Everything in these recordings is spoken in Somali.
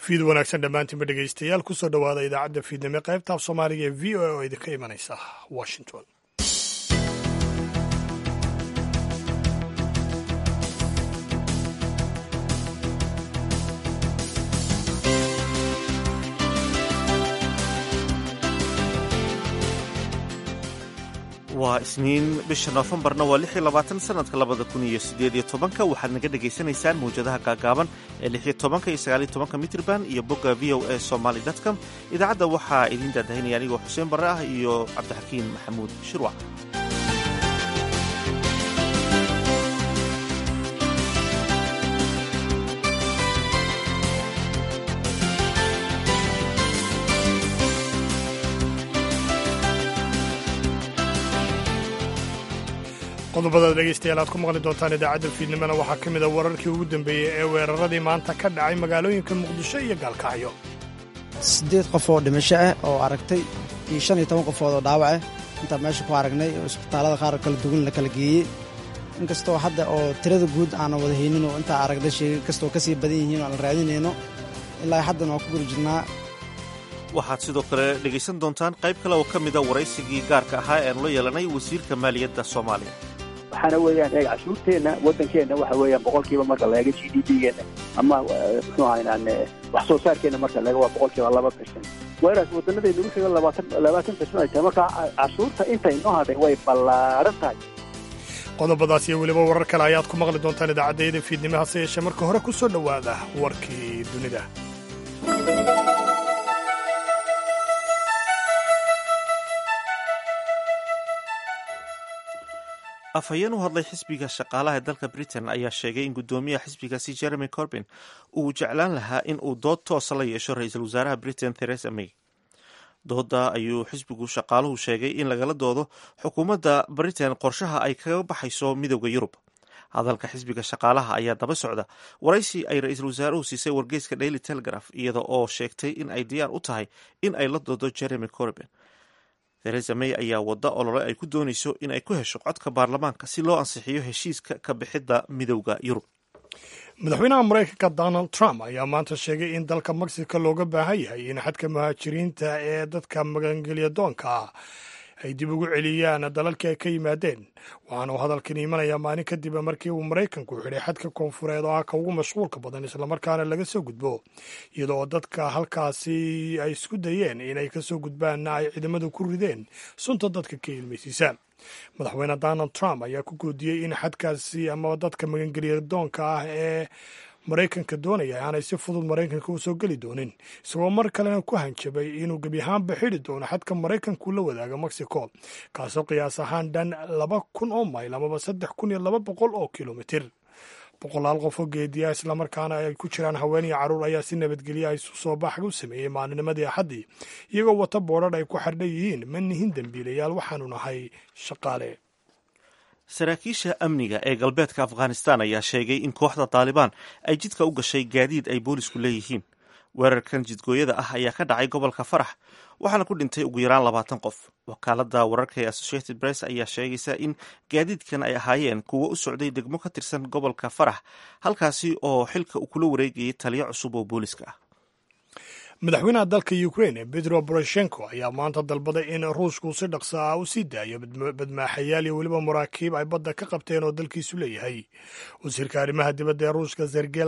fiid wanaagsan dhammaantiinba dhegaystayaal kusoo dhowaada idaacadda fiidnimo qaybta af soomaaliga ee v o a oo idinka imanaysa washington waa isniin bisha noofembarna waa lix iyo labaatan sanadka labada kun iyo sideed iyo tobanka waxaad naga dhagaysanaysaan mawjadaha gaagaaban ee lix iyo tobanka iyo sagaal iyo tobanka mitrban iyo bogga v o a somaly com idaacadda waxaa idiin daadahinaya anigoo xuseen barre ah iyo cabdixakiin maxamuud shirwac qodobadaad dhegaystayaal aad ku maqli doontaan idaacadda fiidnimona waxaa ka mid a wararkii ugu dambeeyey ee weeraradii maanta ka dhacay magaalooyinka muqdisho iyo gaalkacyo siddeed qof oo dhimasho ah oo aragtay iyo shan iyo toban qofood oo dhaawac ah intaan meesha ku aragnay oo isbitaallada qaar kala duwan la kala geeyey inkastoo hadda oo tirada guud aanan wada haynin oo intaa aragnay sheegay inkastoo ka sii badan yihiin oo aan raadinayno ilaa haddana waan ku guri jirnaa waxaad sidoo kale dhegaysan doontaan qayb kale oo ka mida waraysigii gaarka ahaa ee aanu la yeelanay wasiirka maaliyadda soomaaliya waxaana weeyaan eeg cashuurteenna waddankeenna waxa weeyaan boqolkiiba marka laega g d p-geenna ama muxuu ahaynaan wax soo saarkeenna marka laga waa boqolkiiba laba percent whereas waddanadaynu wuxiga labaatan labaatan percent ay tahay marka cashuurta intay noo hadhay way ballaaran tahay qodobadaas iyo weliba warar kale ayaad ku maqli doontaan idaacaddayada fiidnimo hase yeeshee marka hore ku soo dhowaada warkii dunida afhayeen u hadlay xisbiga shaqaalaha ee dalka britain ayaa sheegay in guddoomiyaha xisbigaasi jeremy corbin uu jeclaan lahaa in uu dood toosa la yeesho ra-iisul wasaaraha britain theresa may dooda ayuu xisbigu shaqaaluhu sheegay in lagala doodo xukuumadda britain qorshaha ay kaga baxayso midowda yurub hadalka xisbiga shaqaalaha ayaa daba socda waraysi ay ra-iisul wasaaruhu siisay wargeyska daily telegraph iyada oo sheegtay in ay diyaar u tahay in ay la doodo jeremy corbin theresa may ayaa wadda olole ay ku doonayso in ay ku hesho codka baarlamaanka si loo ansixiyo heshiiska ka bixidda midowda yurub madaxweynaha maraykanka donald trump ayaa maanta sheegay in dalka mexico looga baahan yahay in xadka muhaajiriinta ee dadka magangelya doonka ah ay dib ugu celiyaan dalalkii ay ka yimaadeen waxaana uu hadalkan imanaya maalin kadib markii uu maraykanku xidhay xadka koonfureed oo ah ka ugu mashquulka badan islamarkaana laga soo gudbo iyada oo dadka halkaasi ay isku dayeen inay kasoo gudbaanna ay ciidamadu ku rideen sunta dadka ka ilmaysiisa madaxweyne donald trump ayaa ku goodiyey in xadkaasi ama dadka magangelya doonka ah ee maraykanka doonaya aanay si fudud maraykanka u soo geli doonin isagoo mar kalena ku hanjabay inuu gebi ahaanba xidhi doono xadka maraykanku la wadaaga mexico kaasoo qiyaas ahaan dhan laba kun oo mayl amaba saddex kun iyo laba boqol oo kilomitir boqolaal qof oo geediya islamarkaana ay ku jiraan haween iyo carruur ayaa si nabadgelya isu soo baxga u sameeyey maalinimadii axaddii iyagoo wata boodhar ay ku xardhan yihiin ma nihin dembiilayaal waxaanu nahay shaqaale saraakiisha amniga ee galbeedka afghanistan ayaa sheegay in kooxda taalibaan ay jidka u gashay gaadiid ay boolisku leeyihiin weerarkan jidgooyada ah ayaa ka dhacay gobolka farax waxaana ku dhintay ugu yaraan labaatan qof wakaalada wararka ee associated press ayaa sheegaysa in gaadiidkan ay ahaayeen kuwo u socday degmo ka tirsan gobolka farax halkaasi oo xilka uu kula wareegayay taliyo cusub oo booliska ah madaxweynaha dalka ukraine petro boroshenko ayaa maanta dalbaday in ruushku si dhaqso ah u sii daayo badmaaxayaal iyo weliba maraakiib ay badda ka qabteen oo dalkiisu leeyahay wasiirka arrimaha dibadda ee ruushka sergey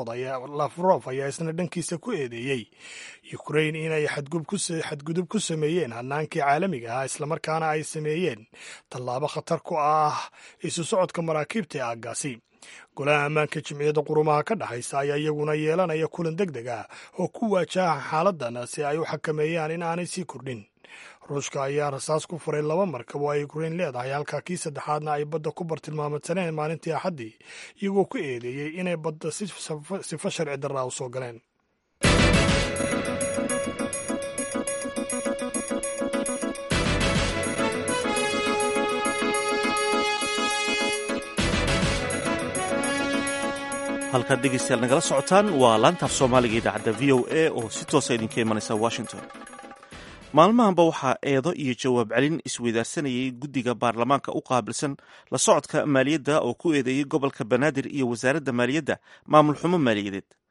lavrov ayaa isna dhankiisa ku eedeeyey ukrain inay xadgudub ku sameeyeen hanaankii caalamiga ah islamarkaana ay sameeyeen tallaabo khatar ku ah isu socodka maraakiibta ee aaggaasi golaha ammaanka jimciyadda qurumaha ka dhexaysa ayaa iyaguna yeelanaya kulan deg deg ah oo ku waajaha xaaladan si ay u xakameeyaan in aanay sii kordhin ruushka ayaa rasaas ku furay laba markab oo ay ukrain leedahay halka kii saddexaadna ay badda ku bartilmaamadsaneen maalintii axaddii iyagoo ku eedeeyey inay badda sifo sharci darraa u soo galeen halkaad dhegeystayaal nagala socotaan waa laantaaf soomaaliga idaacadda v o a oo si toosa idinka imanaysa washington maalmahanba waxaa eedo iyo jawaab celin isweydaarsanayay guddiga baarlamaanka u qaabilsan la socodka maaliyadda oo ku eedeeyey gobolka banaadir iyo wasaaradda maaliyadda maamul xumo maaliyadeed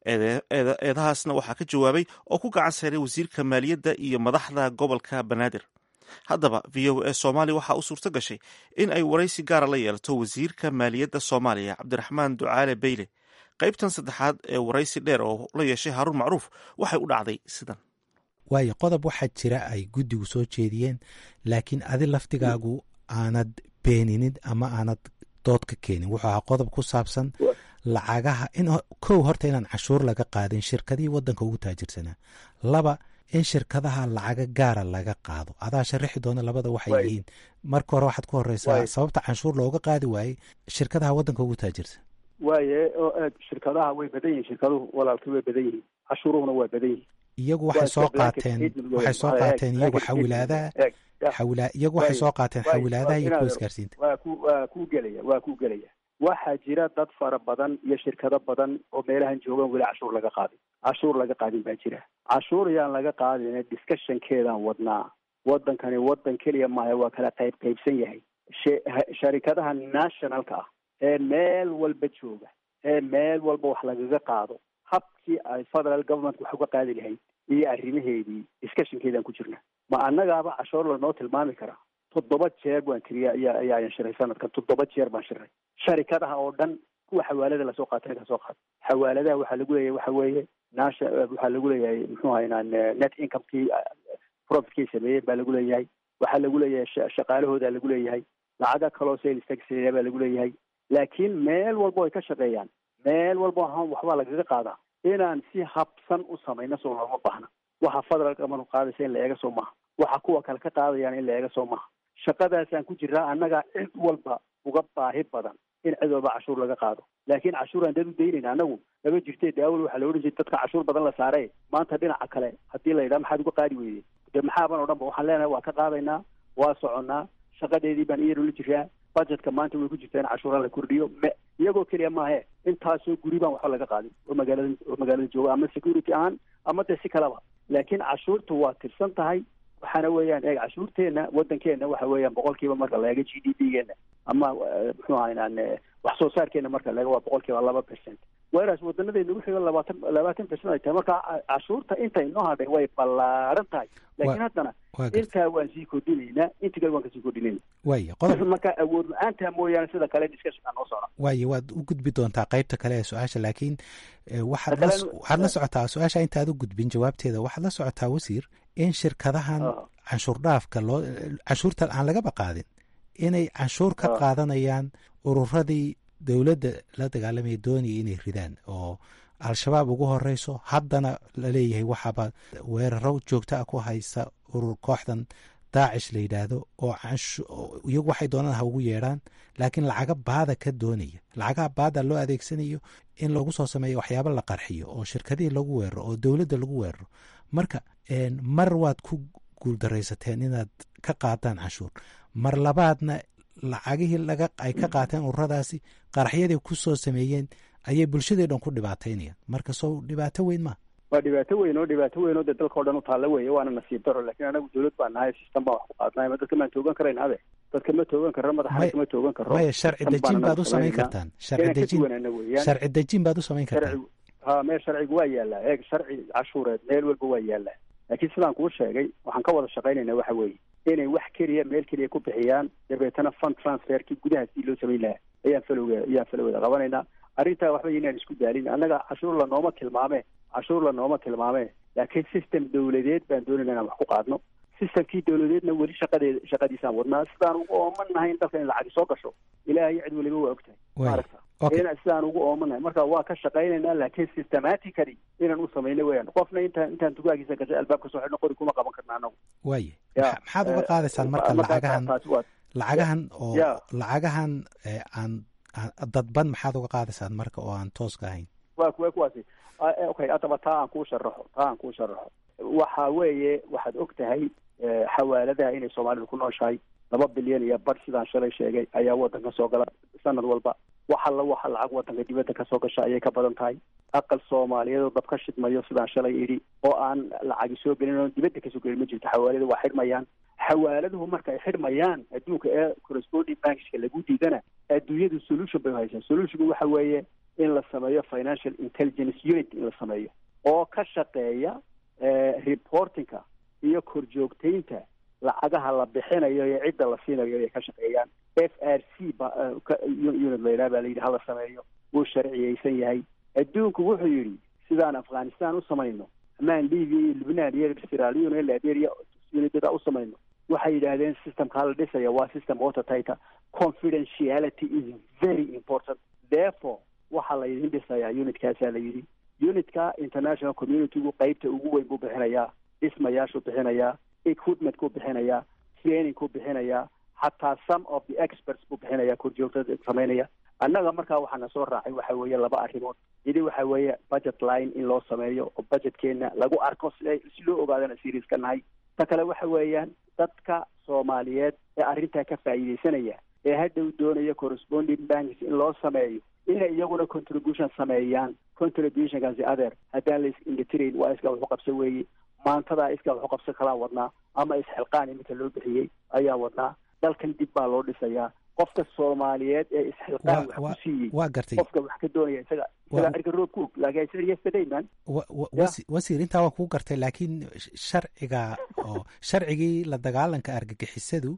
eedahaasna waxaa ka jawaabay oo ku gacan sayray wasiirka maaliyadda iyo madaxda gobolka banaadir haddaba v o a soomaaliya waxaa u suurto gashay in ay waraysi gaara la yeelato wasiirka maaliyadda soomaaliya cabdiraxmaan ducaale beyle qaybtan saddexaad ee waraysi dheer oo la yeeshay haaruun macruuf waxay u dhacday sidan waayo qodob waxaa jira ay guddigu soo jeediyeen laakiin adi laftigaagu aanad beeninin ama aanad dood ka keenin wuxuu ahaa qodob ku saabsan lacagaha in kow horta inaan cashuur laga qaadin shirkadihii waddanka ugu taajirsanaa laba in shirkadaha lacaga gaara laga qaado adaa sharaxi doona labada waxay yihiin marka hore waxaad ku horeysaa sababta canshuur looga qaadi waayey shirkadaha waddanka ugu taajirsan waaye oo aad shirkadaha way badan yihiin shirkaduhu walaalkii way badan yihiin cashuuruhuna waa badan yihiin iyagu waxay soo qaateen waxay soo qaateen iyagu xawilaadaha xawila iyagu waxay soo qaateen xawilaadaha iyo kuwa isgaarsiinta waa ku waa ku gelaya waa ku gelaya waxaa jira dad fara badan iyo shirkado badan oo meelahan joogaan weli cashuur laga qaadin cashuur laga qaadin baa jira cashuur yaan laga qaadin discussionkeedaan wadnaa waddankani waddan keliya maaha waa kala qayb qaybsan yahay sharikadaha nationalka ah ee meel walba jooga ee meel walba wax lagaga qaado habkii ay federal government wax uga qaadi lahayd iyo arrimaheedii discussionkeedaan ku jirna ma annagaaba cashuur lanoo tilmaami karaa toddoba jeer baan tiriya ayaa ayaayan shiray sanadkan toddoba jeer baan shiray sharikadaha oo dhan kuwa xawaalada lasoo qaatay kasoo qaata xawaaladaha waxaa lagu leeyahay waxa weeye nasha waxaa lagu leeyahay muxuu haynaan net incomekii profitkii sameeyeen baa lagu leeyahay waxaa lagu leeyahay shaqaalahooda lagu leeyahay lacaga kaloo sales tax baa lagu leeyahay laakiin meel walba ay ka shaqeeyaan meel walba waxbaa lagaga qaadaa inaan si habsan u samayno soo looma baahna waxa federal government qaadaysa in la eega soo maaha waxa kuwa kale ka qaadayaan in la eega soo maaha shaqadaasaan ku jiraa annaga cid walba uga baahi badan in cid walba cashuur laga qaado laakiin cashuuraan dad u daynayna annagu lama jirte de awal waxaa la odhan jiray dadka cashuur badan la saare maanta dhinaca kale haddii la yidhaha maxaad uga qaadi weyde de maxaaban o dhan ba waxaan leenahay waa ka qaadaynaa waa soconnaa shaqadeedii baan iyadoo la jiraa budgetka maanta way ku jirtaa in cashuura la kordhiyo me iyagoo keliya maahe intaasoo guri baan waxba laga qaadin oo magaalada oo magaalada jooga ama security ahaan ama dee si kaleba laakiin cashuurta waa tirsan tahay waxaana weeyaan eeg cashuurteena waddankeena waxa weeyaan boqolkiiba marka la eego g d p geena ama muxuu ahaynaan wax soo saarkeena marka la eego waa boqolkiiba laba percent whereas wadanadeena wuxuu labaatan labaatan percent ay tahay marka cashuurta inta inoo hadhay way ballaaran tahay laakiin haddana intaa waan sii kordhinaynaa inta kale waan kasii kordhinayna waaya qodob marka awood la-aantaa mooyaane sida kale discussionka noo socda waaya waad u gudbi doontaa qaybta kale ee su-aasha laakiin waxaad la waxaad la socotaa su-aasha intaad u gudbin jawaabteeda waxaad la socotaa wasiir in shirkadahan canshuur dhaafka loo canshuurta aan lagaba qaadin inay canshuur ka qaadanayaan ururadii dowladda la dagaalamaya doonaya inay ridaan oo al-shabaab ugu horeyso haddana laleeyahay waxaaba weeraro joogto ah ku haysta urur kooxdan daacish la yidhaahdo oo iyagu waxay doonaan ha ugu yeedhaan laakiin lacaga baada ka doonaya lacagaha baada loo adeegsanayo in lagu soo sameeyo waxyaaba la qarxiyo oo shirkadihii lagu weeraro oo dowladda lagu weeraro marka mar waad ku guuldaraysateen inaad ka qaadaan canshuur mar labaadna lacagihii laga ay ka qaateen ururadaasi qaraxyadii ku soo sameeyeen ayay bulshadii dhan ku dhibaataynayaan marka soo dhibaato weyn maa waa dhibaato weyn oo dhibaato weyn oo dee dalka o dhan u taalla weeye waana nasiib daro laakiin anagu dawlad baan nahay system baan wax ku qaadnay ma dadka maan toogan karayn ade dadka ma toogan karro madaxana kama toogan karro maya sharci dejin baad u samayn kartaan sharci dejin sharci dejin baad u samayn kartaan ha meel sharcigu waa yaallaa eeg sharci cashuureed meel walba waa yaallaa laakiin sidaan kuu sheegay waxaan ka wada shaqaynayna waxa weeye inay wax keliya meel keliya ku bixiyaan dabeetana fund transferkii gudaha sii loo samayn lahaa ayaan falowga ayaan falowgeeda qabanaynaa arrintaa waxba inaan isku daalin annaga cashuur la nooma tilmaame cashuur la nooma tilmaame laakiin system dawladeed baan doonayna inaan wax ku qaadno systemkii dawladeedna weli shaqadeed shaqadiisaan wadnaa sidaan ugu ooman nahay in dalka in lacagi soo gasho ilaahay cid weliba waa ogtahay maaragta in sidaan ugu ooman nahay marka waa ka shaqaynaynaa laakiin systematically inaan u samayno weyaan qofna intaan intaan dugaagiisa gashay albaabka soo xidhno qori kuma qaban karna anagu waaya maxaad uga qaadaysaan marka lacagahan lacagahan oo lacagahan aan dadban maxaad uga qaadaysaan marka oo aan tooska ahayn wa kuwa kuwaasi okay adaba taa aan kuu sharaxo taa aan kuu sharaxo waxa weeye waxaad og tahay xawaaladaha inay soomaalidu ku nooshahay laba bilyan iyo bar sidaan shalay sheegay ayaa waddanka soo gala sanad walba wax alla waxa lacag waddanka dibadda kasoo gasha ayay ka badan tahay aqal soomaaliyeed oo dab ka shidmayo sidaan shalay idhi oo aan lacagi soo gelin oo dibadda kasoo gelin ma jirto xawaalada waa xidhmayaan xawaaladuhu marka ay xidhmayaan adduunka ee corresponding bankska lagu diidana adduunyadu solution bay haysaa solutionku waxa weeye in la sameeyo financial intelligence unit in la sameeyo oo ka shaqeeya reportingka iyo korjoogtaynta lacagaha la bixinayo iyo cidda la siinayo ay ka shaqeeyaan f r c ba unit la yidhaha baa la yidhi hala sameeyo wuu sharciyeysan yahay adduunku wuxuu yidhi sidaan afghanistan u samayno amaan libya iyo lubnaan iyo siralion iyo liberia unidada u samayno waxay yidhaahdeen systemkaa la dhisaya waa system watertighta confidentiality is very important therefore waxaa la idin dhisayaa unitkaasaa la yidhi unitka international communitygu qeybta ugu weyn buu bixinayaa dhismayaashuu bixinayaa equipmentkuu bixinayaa trainingkuu bixinayaa xataa some of the experts buu bixinayaa korjoogtada samaynaya annaga markaa waxaana soo raacay waxa weeye laba arrimood yidi waxa weeye budget line in loo sameeyo oo budgetkeena lagu arko si si loo ogaadana serious ka nahay ta kale waxa weeyaan dadka soomaaliyeed ee arrintaa ka faa'iidaysanaya ee hadhow doonaya corresponding banks in loo sameeyo inay iyaguna contribution sameeyaan contributionkaasi adeer haddaan la is-indhatirayn waa iska waxu qabso weeye maantadaa iska waxu qabso kalaa wadnaa ama isxilqaan iminka loo bixiyey ayaa wadnaa dalkan dib baa loo dhisayaa qofka soomaaliyeed ee isxilqaan wax ku siiyey waa gartay qofka wax ka doonaya isaga isaga cirka roog ku og laakiin isaga yesterday man wasiir intaa waa kuu gartay laakiin sharciga oo sharcigii la dagaalanka argagixisadu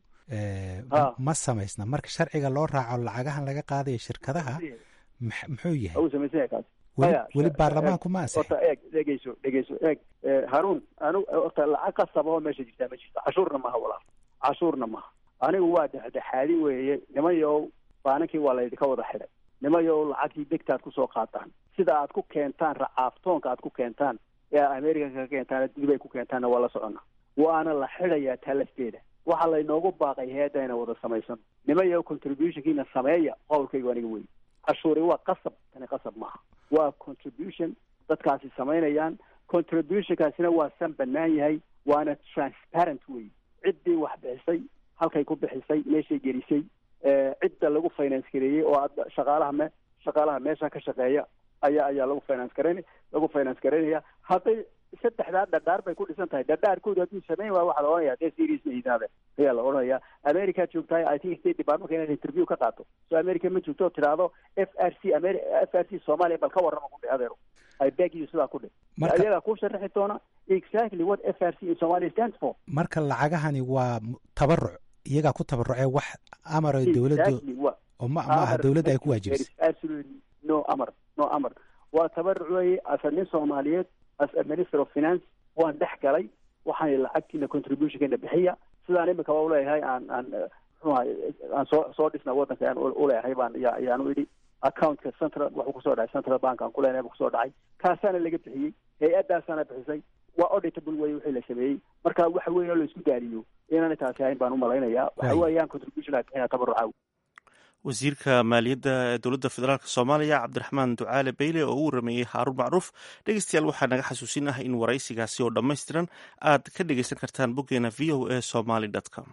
ma samaysna marka sharciga loo raaco lacagahan laga qaadayo shirkadaha muxuu yahay samaysanya kaas weli baarlamaanku ma ansix horta eeg dhegeyso dhegeyso eeg haruun anu horta lacag qasaba oo meesha jirtaa ma jirto cashuurna maha walaal cashuurna maha anigu waa dhexdhexaadi weeye nimayow baanankii waa laydinka wada xidhay nimayow lacagtii degtaad kusoo qaataan sida aad ku keentaan racaaftoonka aad ku keentaan ee america ka keentaan dib ay ku keentaanna waa la socona waana la xidhayaa taa lafteeda waxaa laynoogu baaqay heedda ina wada samaysano nimayow contributionkiina sameeya qowlkaygu aniga wey cashuuri waa qasab tani qasab maaha waa contribution dadkaasi samaynayaan contributionkaasina waa san banaan yahay waana transparent wey ciddii wax bixisay halkay ku bixisay meeshay gelisay cidda lagu finance gareeyey oo aad shaqaalaha me shaqaalaha meesha ka shaqeeya ayaa ayaa lagu finance garayn lagu finance garaynaya hadday saddexdaa dhadhaar bay ku dhisan tahay dhadhaarkooda hadduu samayn waayo waxaa la ohanaya dee serious ma idaade ayaa la odhanaya america joogtahay i think state departmentka inaad interview ka qaato so america ma joogto oo tidhaahdo f r c ameri f r c soomaaliya bal ka warrama ku dhe adeero i beg you sidaa ku dhe ayagaa kuu sharaxi doona exactly what f r c in somalia stands for marka lacagahani waa tabaruc iyagaa ku tabarucee wax amar dowladdu oo ma ma aha dowladda ay ku waajibisay absolutely no amar no amar waa tabaruc weeye asa nin soomaaliyeed as a minister of finance waan dhex galay waxaan lacagtiina contributionkeena bixiya sidaan imika waa uleeyahay aan aan mxuha aan soo soo dhisna waddanka aan uleeyahay baan ya ayaanu idhi accountka central waxuu kusoo dhacay central bank aan kuleenahay buu kusoo dhacay kaasaana laga bixiyey hay-addaasaana bixisay waa auditable wey wixii la sameeyey marka waxa weyn oo la isku daaliyo inaanay taasi ahayn baan umalaynayaa waxa weeyaan contribution ay bixinaa tabaruca wasiirka maaliyadda ee dowladda federaalk soomaaliya cabdiraxmaan ducaale beyle oo u warameeyey haaruun macruuf dhegeystayaal waxaa naga xasuusin ah in waraysigaasi oo dhammaystiran aad ka dhegeysan kartaan boggeena v o a somaly com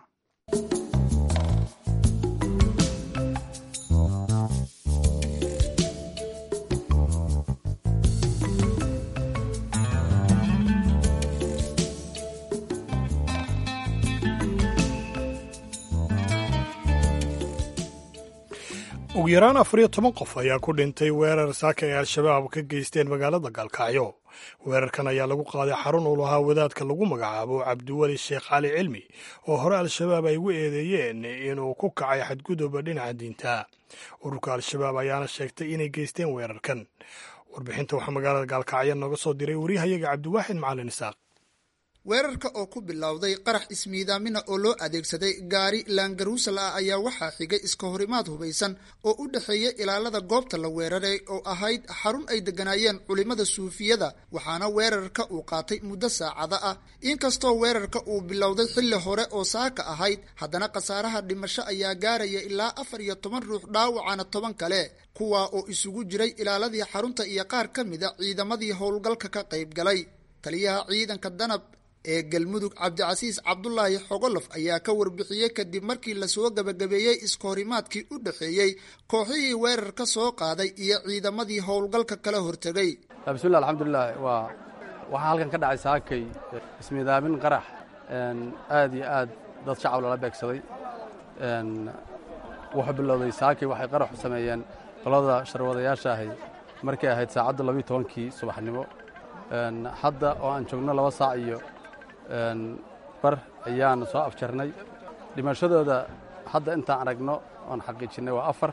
ugu yaraan afar iyo toban qof ayaa ku dhintay weerar saaka ay al-shabaab ka geysteen magaalada gaalkacyo weerarkan ayaa lagu qaaday xarun uu lahaa wadaadka lagu magacaabo cabdiweli sheekh cali cilmi oo hore al-shabaab ay ugu eedeeyeen inuu ku kacay xadgudubba dhinaca diinta ururka al-shabaab ayaana sheegtay inay geysteen weerarkan warbixinta waxaa magaalada gaalkacyo nooga soo diray wariyahayaga cabdiwaaxid macalin isaaq weerarka oo ku bilowday qarax ismiidaamina oo loo adeegsaday gaari laangaruusal ah ayaa waxaa xigay iska horimaad hubaysan oo u dhexeeya ilaalada goobta la weeraray oo ahayd xarun ay degganaayeen culimmada suufiyada waxaana weerarka uu qaatay muddo saacada ah inkastoo weerarka uu bilowday xilli hore oo saaka ahayd haddana khasaaraha dhimasho ayaa gaaraya ilaa afar iyo toban ruux dhaawacana toban kale kuwaa oo isugu jiray ilaaladii xarunta iyo qaar ka mida ciidamadii howlgalka ka qayb galay taliyaha ciidanka danab ee galmudug cabdicasiis cabdulaahi xogolof ayaa ka warbixiyey kadib markii lasoo gabagabeeyey iskahorimaadkii u dhexeeyey kooxihii weerar ka soo qaaday iyo ciidamadii howlgalka kala hortegay bismillah alxamdulilah waa waxaa halkan ka dhacay saakay ismiidaamin qarax aad iyo aad dad shacab lala beegsaday wuxuu bilowday saakay waxay qaraxu sameeyeen qolada sharwadayaasha ahay markay ahayd saacadda labiiyo tobankii subaxnimo hadda oo aan joogno laba saac iyo bar ayaan soo afjarnay dhimashadooda hadda intaan aragno oon xaqiijinnay waa afar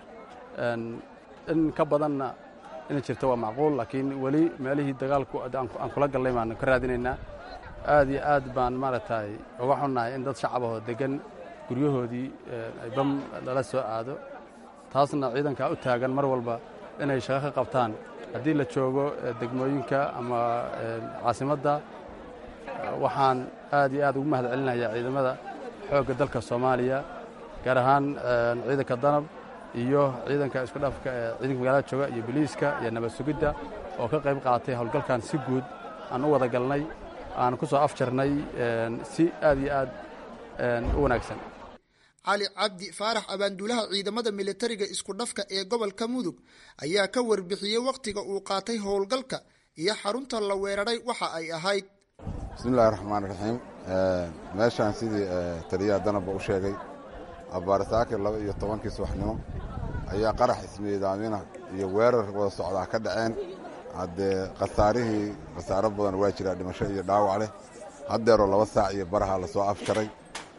in ka badanna inay jirto waa macquul laakiin weli meelihii dagaalku aan kula gallay baanu ka raadinaynaa aad iyo aad baan maaragtay uga xunnahay in dad shacabahoo deggan guryahoodii ay bam lala soo aado taasna ciidankaa u taagan mar walba inay shaqo ka qabtaan haddii la joogo degmooyinka ama caasimadda waxaan aad iyo aad ugu mahad celinayaa ciidamada xoogga dalka soomaaliya gaar ahaan ciidanka danab iyo ciidanka isku dhafka ee ciidanka magaalada jooga iyo biliiska iyo nabad sugidda oo ka qayb qaatay howlgalkan si guud aan u wada galnay aan ku soo afjarnay si aad iyo aad u wanaagsan cali cabdi faarax abaanduulaha ciidamada militariga isku dhafka ee gobolka mudug ayaa ka warbixiyey wakhtiga uu qaatay howlgalka iyo xarunta la weeraray waxa ay ahayd bismillahi raxmaan raxiim meeshaan sidii taliyaha danabba u sheegay abaarsaake laba iyo tobankii subaxnimo ayaa qarax ismiidaamina iyo weerar wada socdaa ka dhaceen haddee khasaarihii khasaaro badan waa jiraa dhimasho iyo dhaawac leh haddeeroo laba saac iyo baraha lasoo afjaray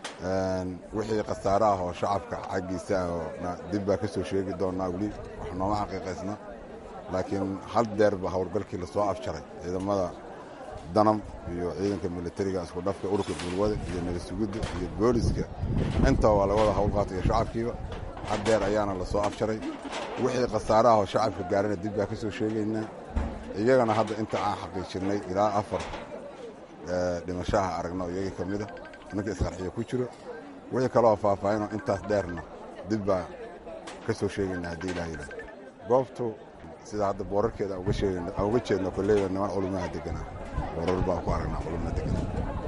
wixii khasaaro ah oo shacabka xaggiisa ah dib baa ka soo sheegi doonnaa weli wax nooma xaqiiqaysna laakiin hal deerba howlgalkii lasoo afjaray ciidamada danam iyo ciidanka militariga isku dhafka ururka bulwada iyo nabad sugidda iyo booliska intaba waa laga wada howlqaata iyo shacabkiiba haddeer ayaana lasoo afjaray wixii khasaaro ah oo shacabka gaarana dib baa ka soo sheegaynaa iyagana hadda inta aan xaqiijinay ilaa afar dhimashaha aragno iyagii ka mida ninka isqarxiyo ku jiro wixii kaleoo faahfaahinoo intaas dheerna dib baa ka soo sheegaynaa haddii ilaah yidhaah goobtu sida hadda boorarkeeda aan uga jeedno kolleyba niman culumaha deganaa boorar baa ku aragnaa culumna deganaa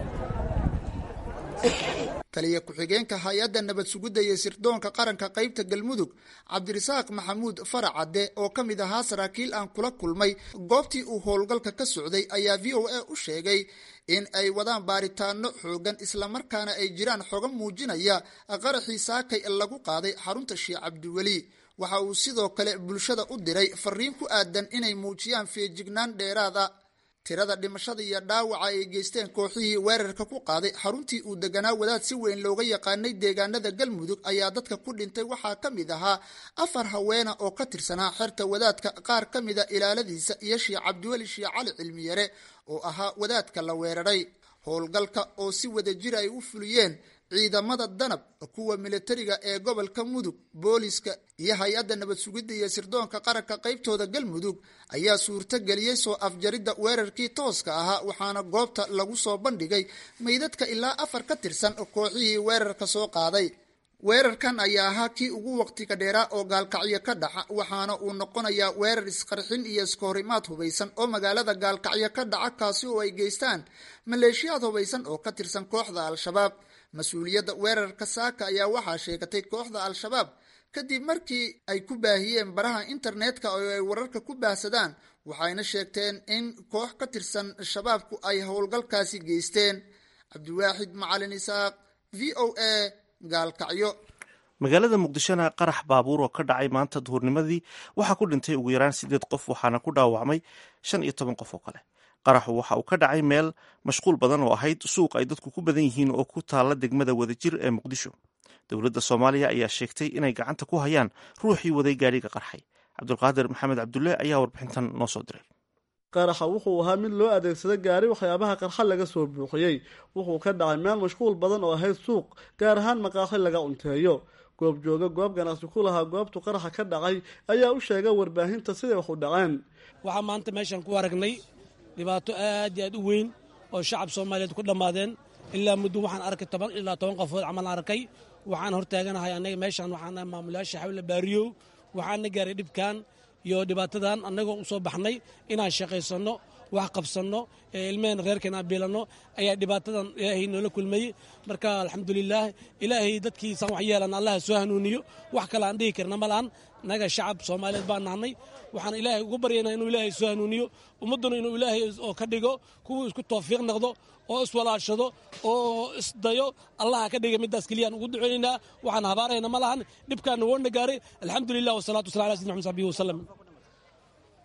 taliya ku-xigeenka hay-adda nabad sugidda iyo sirdoonka qaranka qaybta galmudug cabdirasaaq maxamuud faracadde oo ka mid ahaa saraakiil aan kula kulmay goobtii uu howlgalka ka socday ayaa v o a u sheegay in ay wadaan baaritaano xoogan islamarkaana ay jiraan xogo muujinaya qaraxii saakay lagu qaaday xarunta sheekh cabdiweli waxa uu sidoo kale bulshada u diray fariin ku aadan inay muujiyaan feejignaan dheeraada tirada dhimashada iyo dhaawaca ay geysteen kooxihii weerarka ku qaaday xaruntii uu deganaa wadaad si weyn looga yaqaanay deegaanada galmudug ayaa dadka ku dhintay waxaa ka mid ahaa afar haweena oo ka tirsanaa xerta wadaadka qaar ka mida ilaaladiisa iyo sheekh cabdiweli sheekh cali cilmiyare oo ahaa wadaadka la weeraray howlgalka oo si wada jir ay u fuliyeen ciidamada danab kuwa militariga ee gobolka mudug booliska iyo hay-adda nabad sugidda iyo sirdoonka qaranka qaybtooda galmudug ayaa suurto geliyey soo afjaridda weerarkii tooska ahaa waxaana goobta lagu soo bandhigay meydadka ilaa afar ka tirsan kooxihii weerarka soo qaaday weerarkan ayaa ahaa kii ugu waqtiga dheeraa oo gaalkacyo ka dhaca waxaana uu noqonayaa weerar isqarxin iyo iskahorimaad hubaysan oo magaalada gaalkacyo ka dhaca kaasi oo ay geystaan maleeshiyaad hubaysan oo ka tirsan kooxda al-shabaab mas-uuliyadda weerarka saaka ayaa waxaa sheegatay kooxda al-shabaab kadib markii ay ku baahiyeen baraha internetka oo ay wararka ku baahsadaan waxayna sheegteen in koox ka tirsan shabaabku ay howlgalkaasi geysteen cabdiwaaxid macalin isaaq v o a gaalkacyo magaalada muqdishona qarax baabuur oo ka dhacay maanta duhurnimadii waxaa ku dhintay ugu yaraan sideed qof waxaana ku dhaawacmay shan iyo toban qof oo kale qaraxu waxa uu ka dhacay meel mashquul badan oo ahayd suuq ay dadku ku badan yihiin oo ku taalla degmada wadajir ee muqdisho dowladda soomaaliya ayaa sheegtay inay gacanta ku hayaan ruuxii waday gaadhiga qarxay cabdulqaadir maxamed cabdulle ayaa warbixintan noo soo diray qaraxa wuxuu ahaa mid loo adeegsada gaari waxyaabaha qarxa laga soo buuxiyey wuxuu ka dhacay meel mashquul badan oo ahayd suuq gaar ahaan maqaaxi laga cunteeyo goob jooga goob ganacsi ku lahaa goobtu qaraxa ka dhacay ayaa u sheegay warbaahinta siday wax u dhaceen waxaa maanta meeshaan ku aragnay dhibaato aad iyo aad u weyn oo shacab soomaaliyeed ku dhammaadeen ilaa muddo waxaan arkay toban ilaa toban qofood camal arkay waxaan hortaaganahay anaga meeshaan waxaan maamulayaasha xawle baariyow waxaana gaaray dhibkan iyo dhibaatadan annagoo u soo baxnay inaan shaqaysanno wax qabsanno ilmehena reerkeena aan biilanno ayaa dhibaatadan ilaahay noola kulmayey marka alxamdulilaah ilaahay dadkiisaan wax yeelan allaha soo hanuuniyo wax kale aan dhihi karna malaan naga shacab soomaaliyeed baan nahnay waxaan ilaahay ugu baryaynaa inuu ilaahay soo hanuuniyo ummadduna inuu ilaahay oo ka dhigo kuwuu isku tawfiiq noqdo oo iswalaashado oo isdayo allaha ka dhiga middaas keliyaan ugu duceynaynaa waxaan habaarayna ma lahan dhibkaana woona gaaray alxamdulilah wasalaatu waslam ala sidina mxmed saxbihi wasalam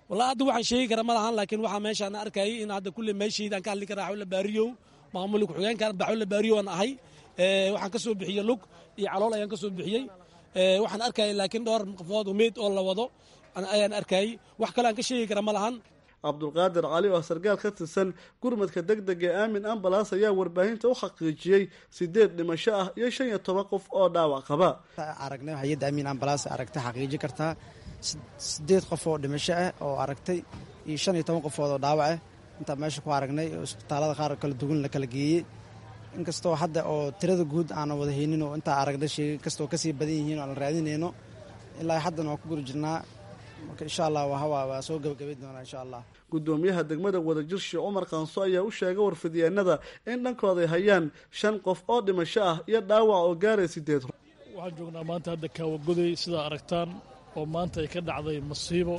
wallahi hadda waxaan sheegi kara ma lahan laakiin waxaa meeshaan arkayay in hadda kulle meeshayda aan ka hadli kara xawla baariyow maamulka ku-xigeenka baxwla baariyow aan ahay waxaan ka soo bixiyey lug iyo calool ayaan ka soo bixiyey waxaan arkayay laakiin dhowr qofood umeyd oo la wado ayaan arkayay wax kale aan ka sheegi kara ma lahan cabdulqaadir cali oo sargaal ka tirsan gurmadka deg dega ee aamin ambalaas ayaa warbaahinta u xaqiijiyey sideed dhimasho ah iyo shan iyo toban qof oo dhaawac qaba aragnay hay-adda aamin ambalaas aragtay xaqiijin kartaa sideed qof oo dhimasho ah oo aragtay iyo shan iyo toban qofood oo dhaawac ah intaa meesha ku aragnay oo isbitaalada qaar kala duwan la kala geeyey inkastoo hadda oo tirada guud aanan wada haynin oo intaa aragnay sheegay kastoo kasii badan yihiin oo aan raadinayno ilaa haddana waan ku guri jirnaa marka insha allah waa soo gabagabayn doonaa insha allah gudoomiyaha degmada wadajir sheekh cumar qaanso ayaa u sheegay warfidyeennada in dhankooday hayaan shan qof oo dhimasho ah iyo dhaawac oo gaaray sideed waxaan joognaa maanta hadda kaawagoday sidaa aragtaan oo maanta ay ka dhacday masiibo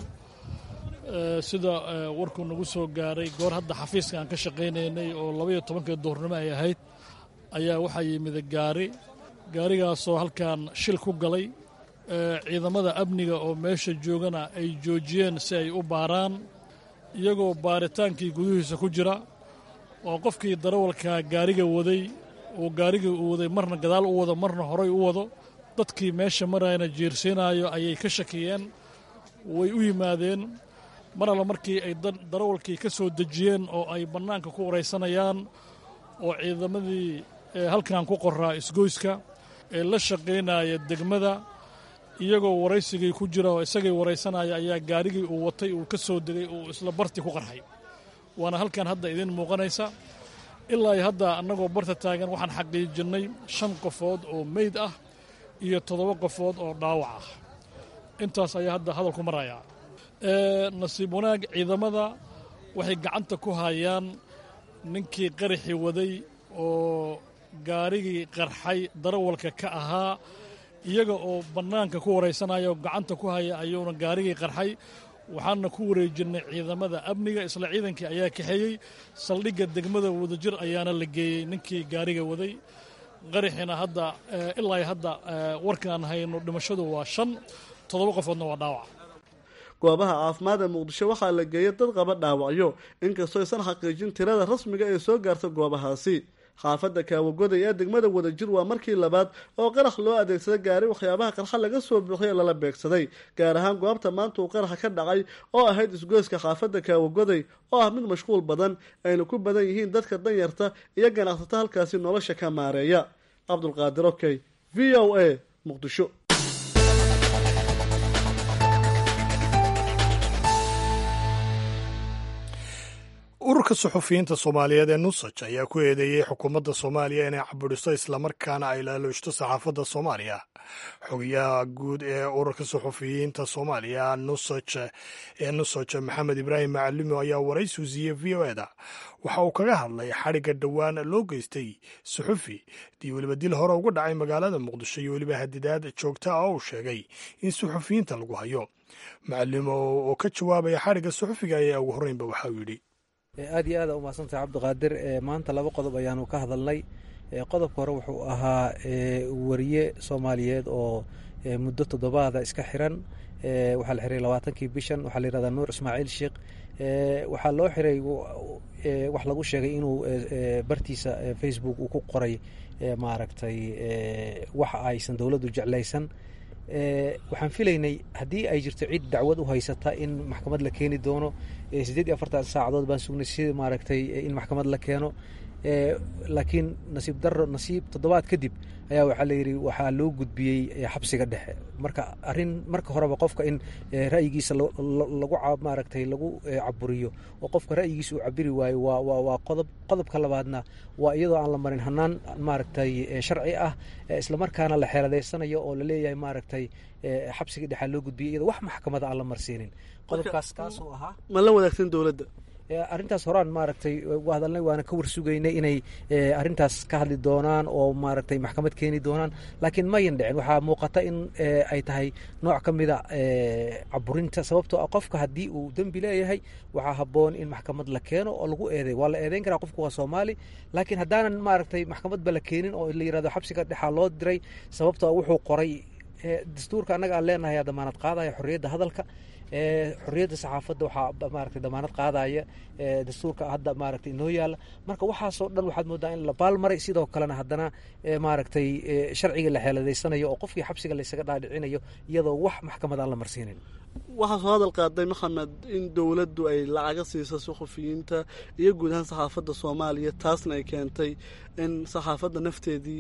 sida warkuu nagu soo gaaray goor hadda xafiiska aan ka shaqaynaynay oo labaiyo tobankii duhurnimo ay ahayd ayaa waxaa yimid gaari gaarigaasoo halkan shil ku galay ciidamada amniga oo meesha joogana ay joojiyeen si ay u baaraan iyagoo baaritaankii gudihiisa ku jira oo qofkii darawalka gaariga waday uu gaarigii u waday marna gadaal u wado marna horay u wado dadkii meesha marayna jiirsiinaayo ayay ka shakiyeen way u yimaadeen mar alla markii ay darawalkii ka soo dejiyeen oo ay bannaanka ku waraysanayaan oo ciidamadii halkan ku qoraa isgoyska ee la shaqaynaya degmada iyagoo waraysigii ku jira oo isagay waraysanaya ayaa gaarigii uu watay uu ka soo degay uu isla barti ku qarxay waana halkan hadda idiin muuqanaysa ilaa hadda annagoo barta taagan waxaan xaqiijinnay shan qofood oo meyd ah iyo toddoba qofood oo dhaawac ah intaas ayaa hadda hadalku maraya nasiib wanaag ciidamada waxay gacanta ku hayaan ninkii qaraxi waday oo gaarigii qarxay darawalka ka ahaa iyaga oo bannaanka ku waraysanaya oo gacanta ku haya ayuuna gaarigii qarxay waxaana ku wareejinnay ciidamada amniga isla ciidankii ayaa kaxeeyey saldhigga degmada wadajir ayaana la geeyey ninkii gaariga waday qaraxina hadda ilaa hadda warkaan hayno dhimashadu waa shan toddoba qofoodna waa dhaawac goobaha caafimaad ee muqdisho waxaa la geeyay dad qaba dhaawacyo inkastoo aysan xaqiijin tirada rasmiga ee soo gaarta goobahaasi xaafadda kaawagoday ee degmada wadajir waa markii labaad oo qarax loo adeegsada gaari waxyaabaha qarxa laga soo buuxiya lala beegsaday gaar ahaan goobta maanta uu qaraxa ka dhacay oo ahayd isgoyska xaafadda kaawagoday oo ah mid mashquul badan ayna ku badan yihiin dadka danyarta iyo ganacsato halkaasi nolosha ka maareeya cabdulqaadir okey v o a muqdisho ururka suxufiyiinta soomaaliyeed ee nusaj ayaa ku eedeeyey xukuumadda soomaaliya inay cabudhiso islamarkaana ay laalooshto saxaafadda soomaaliya xogayaha guud ee ururka suxufiyiinta soomaaliya nusaj ee nusaj maxamed ibraahim macalimo ayaa waraysi u siiyey v o eda waxa uu kaga hadlay xadhigga dhowaan loo geystay suxufi dii weliba dil hore uga dhacay magaalada muqdisho iyo weliba hadidaad joogta ah oo uu sheegay in suxufiyiinta lagu hayo macalimo oo ka jawaabaya xadhigga suxufiga ayaa ugu horreynba waxa uu yidhi aad iyo aada umahadsantahay cabdiqaadir maanta laba qodob ayaanu ka hadalnay qodobka hore wuxuu ahaa wariye soomaaliyeed oo muddo toddobaada iska xiran waxaa la xiray labaatankii bishan waxaa la yihahdaa nuur ismaaciil sheekh waxaa loo xiray wax lagu sheegay inuu bartiisa facebook uu ku qoray maaragtay wax aysan dowladdu jeclaysan waxaan filaynay haddii ay jirto cid dacwad u haysata in maxkamad la keeni doono siddeed iyo afartan saacadood baan sugnay si maaragtay in maxkamad la keeno laakiin nasiib daro nasiib toddobaad kadib ayaa waxaa layidhi waxaa loo gudbiyey xabsiga dhexe marka arrin marka horeba qofka in ra'yigiisa lagu maaragtay lagu caburiyo oo qofka ra'yigiisa uu cabiri waayo waa waa waa qodob qodobka labaadna waa iyadoo aan la marin hanaan maaragtay sharci ah islamarkaana la xeeladeysanayo oo laleeyahay maaragtay xabsiga dhexaa loo gudbiyay iyadoo wax maxkamada aan la marsiinin qodobkaas kaasoo ahaa ma la wadaagsan dowladda arrintaas horaan maaragtay hadalnay waana ka warsugaynay inay arrintaas ka hadli doonaan oo maaragtay maxkamad keeni doonaan laakiin mayan dhicin waxaa muuqata in ay tahay nooc ka mida caburinta sababtoo ah qofka haddii uu dembi leeyahay waxaa habboon in maxkamad la keeno oo lagu eeday waa la eedeyn karaa qofku waa soomaali laakiin haddaanan maaragtay maxkamadba la keenin oo la yirahdo xabsiga dhexaa loo diray sababtoo wuxuu qoray dastuurka annaga aan leenahay damaanad qaadaya xorriyadda hadalka xorriyadda saxaafadda waxaa maaragtay damaanad qaadaya dastuurka hadda maaragtay inoo yaalla marka waxaasoo dhan waxaad moodaa in la baalmaray sidoo kalena haddana maaragtay sharciga la xeeladaysanayo oo qofkii xabsiga laysaga dhaadhicinayo iyadoo wax maxkamad aan la marsiinin waxaa soo hadal qaaday maxamed in dowladdu ay lacaga siiso suxufiyiinta iyo guud ahaan saxaafadda soomaaliya taasna ay keentay in saxaafadda nafteedii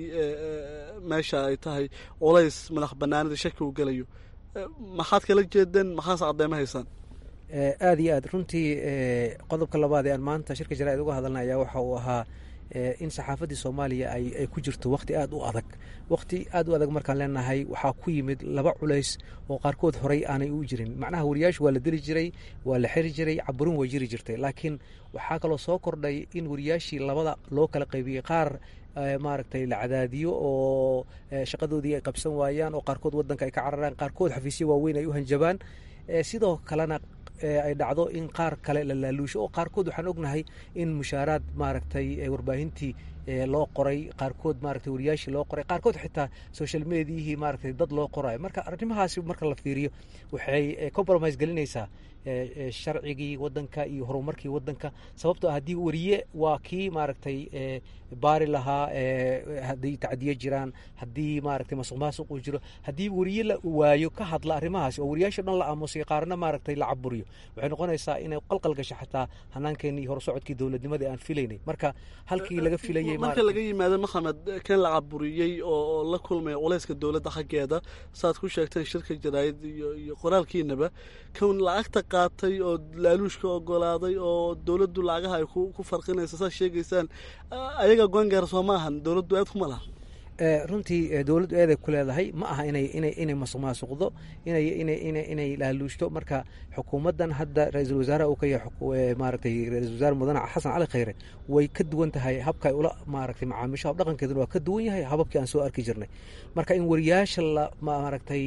meesha ay tahay culays madax banaanida shaki u gelayo maxaad kala jeedeen maxaase cadeyma haysaan aada iyo aad runtii qodobka labaad ee aan maanta shirka jaraa'id uga hadalna ayaa waxa uu ahaa in saxaafaddii soomaaliya ay ku jirto wakhti aada u adag wakhti aada u adag markaan leenahay waxaa ku yimid laba culays oo qaarkood horey aanay u jirin macnaha wariyaashu waa la deli jiray waa la xiri jiray caburin way jiri jirtay laakiin waxaa kaloo soo kordhay in wariyaashii labada loo kala qaybiyey qaar maaragtay la cadaadiyo oo shaqadoodii ay qabsan waayaan oo qaarkood wadanka ay ka cararaan qaarkood xafiisyo waaweyn ay u hanjabaan sidoo kalena ay dhacdo in qaar kale la laaluusho oo qaarkood waxaan ognahay in mushaaraad maaragtay warbaahintii loo qoray qaarkood maaragtay wariyaashii loo qoray qaarkood xitaa social mediahii maaragtay dad loo qorayo marka arrimahaasi marka la fiiriyo waxay compromise gelinaysaa sharcigii wadanka iyo horumarkii wadanka sababtoo ah haddii wariye waa kii maaragtay baari lahaa haddii tacdiyo jiraan haddii maaragtay masuq maasuq uu jiro haddii wariye la waayo ka hadla arrimahaasi oo wariyaasha dhan la aamusay qaarna maaragtay la caburiyo waxay noqonaysaa inay qalqal gasho xataa hanaankeennii horusocodkii dowladnimadii aan filaynay marka halkii laga filayay marka laga yimaado maxamed kan la caburiyey oo la kulmaya culayska dowladda xaggeeda saaad ku sheegteen shirka jaraa'id iyo qoraalkiinaba kan lacagta qaatay oo laaluushka ogolaaday oo dowladdu lacagaha ay ku farqinaysa saad sheegaysaan ayaga goongaara soo ma ahan dowladdu aad kuma laha runtii dowladdu eeday ku leedahay ma aha inay inay inay masuq maasuqdo inay inay inay inay laaluushto marka xukuumaddan hadda ra-iisul wasaaraha uu ka yahay maaragtay ra-iisul wasaare mudane xasan cali khayre way ka duwan tahay habka ay ula maaragtay macaamiisho hab dhaqankeeduna waa ka duwan yahay hababkii aan soo arki jirnay marka in wariyaasha la maaragtay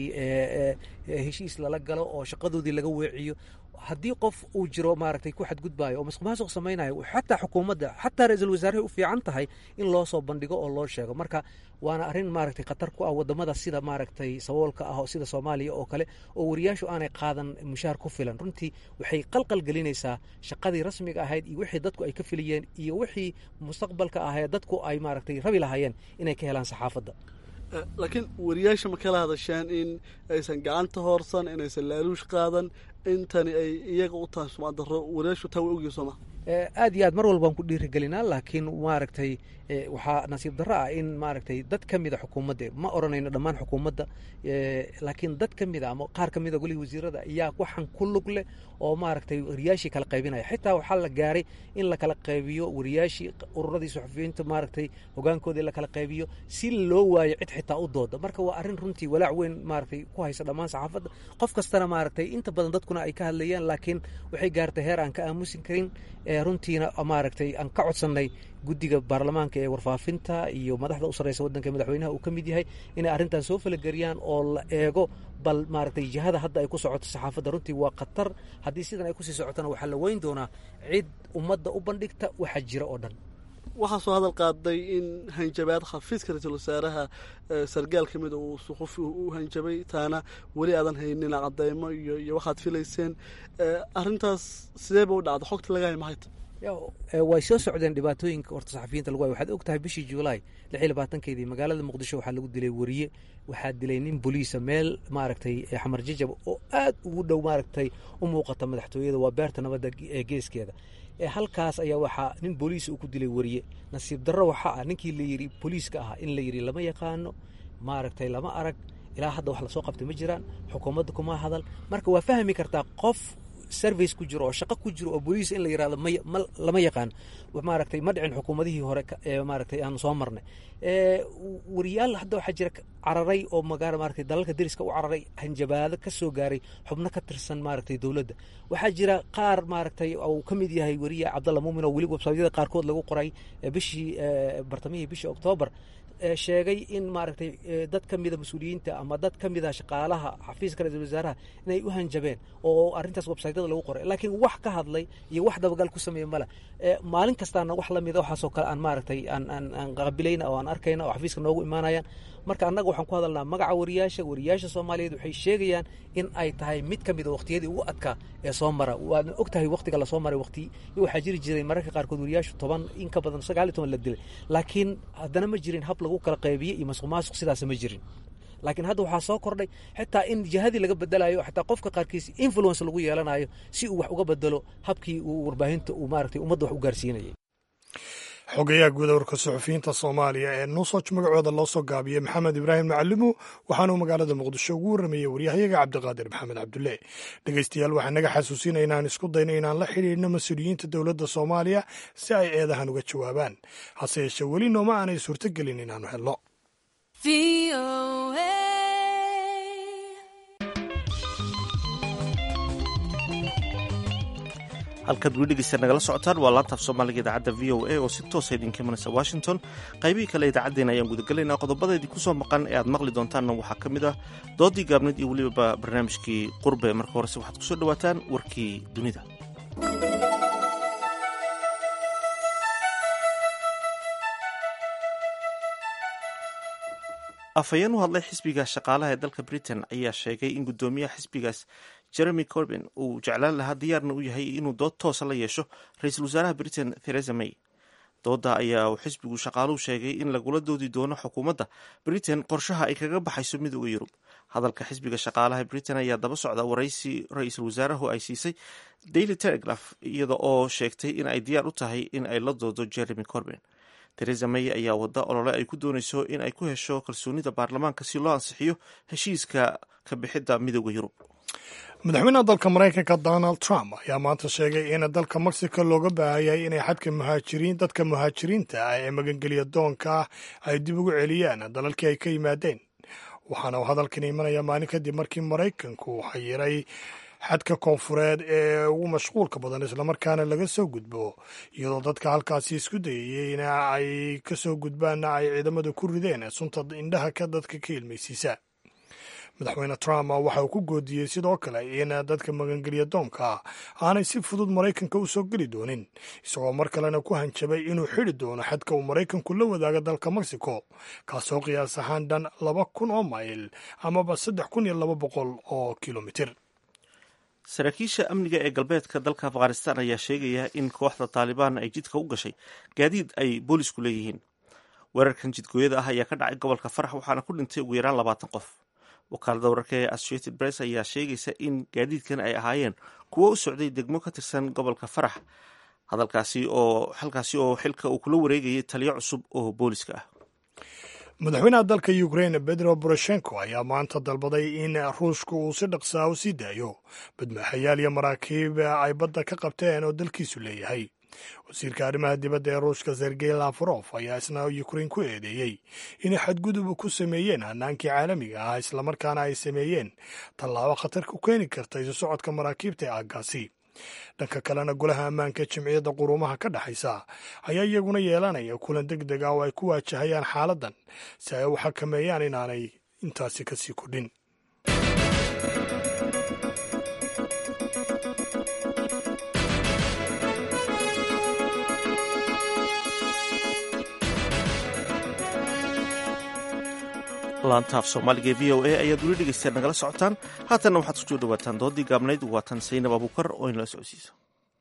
heshiis lala galo oo shaqadoodii laga weeciyo haddii qof uu jiro maaragtay ku xadgudbaayo oo masuq maasuq samaynayo xataa xukuumadda xataa ra-iisul wasaarahay u fiican tahay in loo soo bandhigo oo loo sheego marka waana arrin maaragtay khatar ku ah wadamada sida maaragtay saboolka ah oo sida soomaaliya oo kale oo wariyaashu aanay qaadan mushaar ku filan runtii waxay qalqal gelinaysaa shaqadii rasmiga ahayd iyo wixii dadku ay ka filayeen iyo wixii mustaqbalka ahee dadku ay maaragtay rabi lahaayeen inay ka helaan saxaafadda laakiin wariyaasha ma kala hadasheen in aysan gacanta hoorsan inaysan laaluush qaadan intani ay iyaga u tahay sumcadaro wariyaashu taa way ogyihin sooma aad iyo aad mar walbaan ku dhiirigelinaa laakiin maaragtay waxaa nasiib darro ah in maaragtay dad ka mida xukuumadda ma odhanayno dhammaan xukuumadda laakiin dad ka mida ama qaar ka mida golihii wasiirada ayaa waxaan ku lug leh oo maaragtay wariyaashii kala qaybinaya xitaa waxaa la gaaray in la kala qaybiyo wariyaashii ururadii suxufiyiinta maaragtay hogaankoodii la kala qaybiyo si loo waayo cid xitaa u dooda marka waa arrin runtii walaac weyn maaragtay ku haysa dhammaan saxaafadda qof kastana maaragtay inta badan dadkuna ay ka hadlayaan laakiin waxay gaartay heer aan ka aamusin karin runtiina maaragtay aan ka codsannay guddiga baarlamaanka ee warfaafinta iyo madaxda u sarreysa waddanka madaxweynaha uu ka mid yahay inay arrintan soo falageriyaan oo la eego bal maaragtay jihada hadda ay ku socoto saxaafadda runtii waa khatar haddii sidan ay kusii socotona waxaa la weyn doonaa cid ummadda u bandhigta waxa jira oo dhan waxaa soo hadal qaaday in hanjabaad xafiiska ra-iisul wasaaraha sargaal ka mida uu suxufi u hanjabay taana weli aadan haynin cadeymo iyo iyo waxaad filayseen arrintaas sideeba u dhacda xogta laga hay maxayta way soo socdeen dhibaatooyinka horta saxafiyiinta lagu hay waxaad og tahay bishii juulaay lix iyo labaatankeedii magaalada muqdisho waxaa lagu dilay wariye waxaa dilay nin boliisa meel maaragtay xamar jajab oo aad ugu dhow maaragtay u muuqata madaxtooyada waa beerta nabadda ee geeskeeda halkaas ayaa waxaa nin booliis uu ku dilay wariye nasiib darro waxaa ah ninkii la yidhi booliiska ahaa in la yidhi lama yaqaano maaragtay lama arag ilaa hadda wax lasoo qabtay ma jiraan xukuumadda kuma hadal marka waa fahmi kartaa qof service ku jiro oo shaqo ku jiro oo booliis in la yirahdo ma lama yaqaan maaragtay ma dhicin xukuumadihii hore ee maaragtay aan soo marnay wariyaal hadda waxaa jira cararay oo magaala maaragtay dalalka deriska u cararay hanjabaado ka soo gaaray xubno ka tirsan maaragtay dowladda waxaa jira qaar maaragtay uu ka mid yahay wariye cabdalla muumin oo weli websaytyada qaarkood lagu qoray bishii bartamihii bishii oktoobar sheegay in maaragtay dad ka mida mas-uuliyiinta ama dad ka mida shaqaalaha xafiiska ra-isul wasaaraha inay u hanjabeen oo arrintaas websaytyada websaytyada lagu qoray laakiin wax ka hadlay iyo wax dabagal ku sameeya male maalin kastaana wax la mida waxaasoo kale aan maaragtay aan qaabilayna oo aan arkayna oo xafiiska noogu imaanayaan marka annaga waxaan ku hadalnaa magaca wariyaasha wariyaasha soomaaliyeed waxay sheegayaan in ay tahay mid ka mida waqtiyadii ugu adkaa ee soo mara waadna og tahay waqtiga lasoo maray waqti waxaa jiri jiray mararka qaarkood wariyaashu toban in ka badan sagaal iyo toban la dilay laakiin haddana ma jirin hab lagu kala qaybiye iyo masuq maasuq sidaas ma jirin laakiin hadda waxaa soo kordhay xitaa in jihadii laga bedelayo xitaa qofka qaarkiis influence lagu yeelanayo si uu wax uga bedelo habkii uu warbaahinta uu maaragtay ummadda wax u gaarsiinayay xogayaha guud warka suxufiyiinta soomaaliya ee nuusoj magacooda loo soo gaabiyey maxamed ibraahim macalimu waxaanuu magaalada muqdisho ugu warramayey waryahayaga cabdiqaadir maxamed cabdulle dhegeystayaal waxaa naga xasuusinaya inaan isku dayno inaan la xidhiidhno mas-uuliyiinta dowladda soomaaliya si ay eedahan uga jawaabaan hase yeeshee weli nooma aanay suurtogelin inaannu helno halkaad weli dhegeysta nagala socotaan waa laantaaf soomaaliga idaacadda v o a oo si toosa idinka imanaysa washington qaybihii kale idaacaddeenna ayaan gudagelaynaa qodobada idinku soo maqan ee aad maqli doontaanna waxaa ka mid ah doodii gaabneed iyo weliba barnaamijkii qurbe marka horese waxaad kusoo dhawaataan warkii dunida afhayeen u hadlay xisbiga shaqaalaha ee dalka britain ayaa sheegay in guddoomiyaha xisbigaas jeremy corbin uu jeclaan lahaa diyaarna u yahay inuu dood toosa la yeesho ra-iisul wasaaraha britain theresa may dooda ayaa uu xisbigu shaqaaluhu sheegay in lagula doodi doono xukuumadda britain qorshaha ay kaga baxayso midooda yurub hadalka xisbiga shaqaalaha britain ayaa daba socda waraysi ra-iisul wasaarahu ay siisay daily telegraph iyada oo sheegtay in ay diyaar u tahay in ay la doodo jeremy corbin theresa may ayaa wada olole ay ku doonayso in ay ku hesho kalsoonida baarlamaanka si loo ansixiyo heshiiska ka bixidda midooda yurub madaxweynaha dalka maraykanka donald trump ayaa maanta sheegay in dalka mexico looga baahayay inay xadka muhaajiriin dadka muhaajiriinta ah ee magangelya doonka ah ay dib ugu celiyaan dalalkii ay ka yimaadeen waxaana uu hadalkan imanaya maalin kadib markii maraykanku xayiray xadka koonfureed ee ugu mashquulka badan islamarkaana laga soo gudbo iyadoo dadka halkaasi isku dayayeyna ay ka soo gudbaanna ay ciidamada ku rideen sunta indhaha ka dadka ka ilmaysiisa madaxweyne trump waxa uu ku goodiyey sidoo kale in dadka magangelya doonka aanay si fudud maraykanka u soo geli doonin isagoo mar kalena ku hanjabay inuu xidi doono xadka uu maraykanku la wadaaga dalka mexico kaasoo qiyaas ahaan dhan laba kun oo mayl amaba saddex kun iyo laba boqol oo kilomitir saraakiisha amniga ee galbeedka dalka afghanistan ayaa sheegaya in kooxda taalibaan ay jidka u gashay gaadiid ay boolisku leeyihiin weerarkan jidgooyada ah ayaa ka dhacay gobolka farax waxaana ku dhintay ugu yaraan labaatan qof wakaalada wararka ee associated press ayaa sheegaysa in gaadiidkan ay ahaayeen kuwo u socday degmo ka tirsan gobolka farax hadalkaasi oo halkaasi oo xilka uu kula wareegayay taliyo cusub oo booliska ah madaxweynaha dalka ukraine bedro boroshenko ayaa maanta dalbaday in ruushka uu si dhaqsaa u sii daayo badmaaxayaal iyo maraakiib ay badda ka qabteen oo dalkiisu leeyahay wasiirka arrimaha dibadda ee ruushka sergey lafarof ayaa isna ukrain ku eedeeyey inay xadgudub ku sameeyeen hanaankii caalamiga ah islamarkaana ay sameeyeen tallaabo khatar ku keeni karta isu socodka maraakiibta ee aaggaasi dhanka kalena golaha ammaanka jimciyadda quruumaha ka dhexaysa ayaa iyaguna yeelanaya kulan deg deg ah oo ay ku waajahayaan xaaladdan si ay u xakameeyaan inaanay intaasi kasii kordhin laantaaf soomaaliga ee v o a ayaad weli dhegeystaad nagala socotaan haatanna waxaad kusoo dhawaataan doodii gaabnayd waatan saynab abuukar oo inala socodsiisa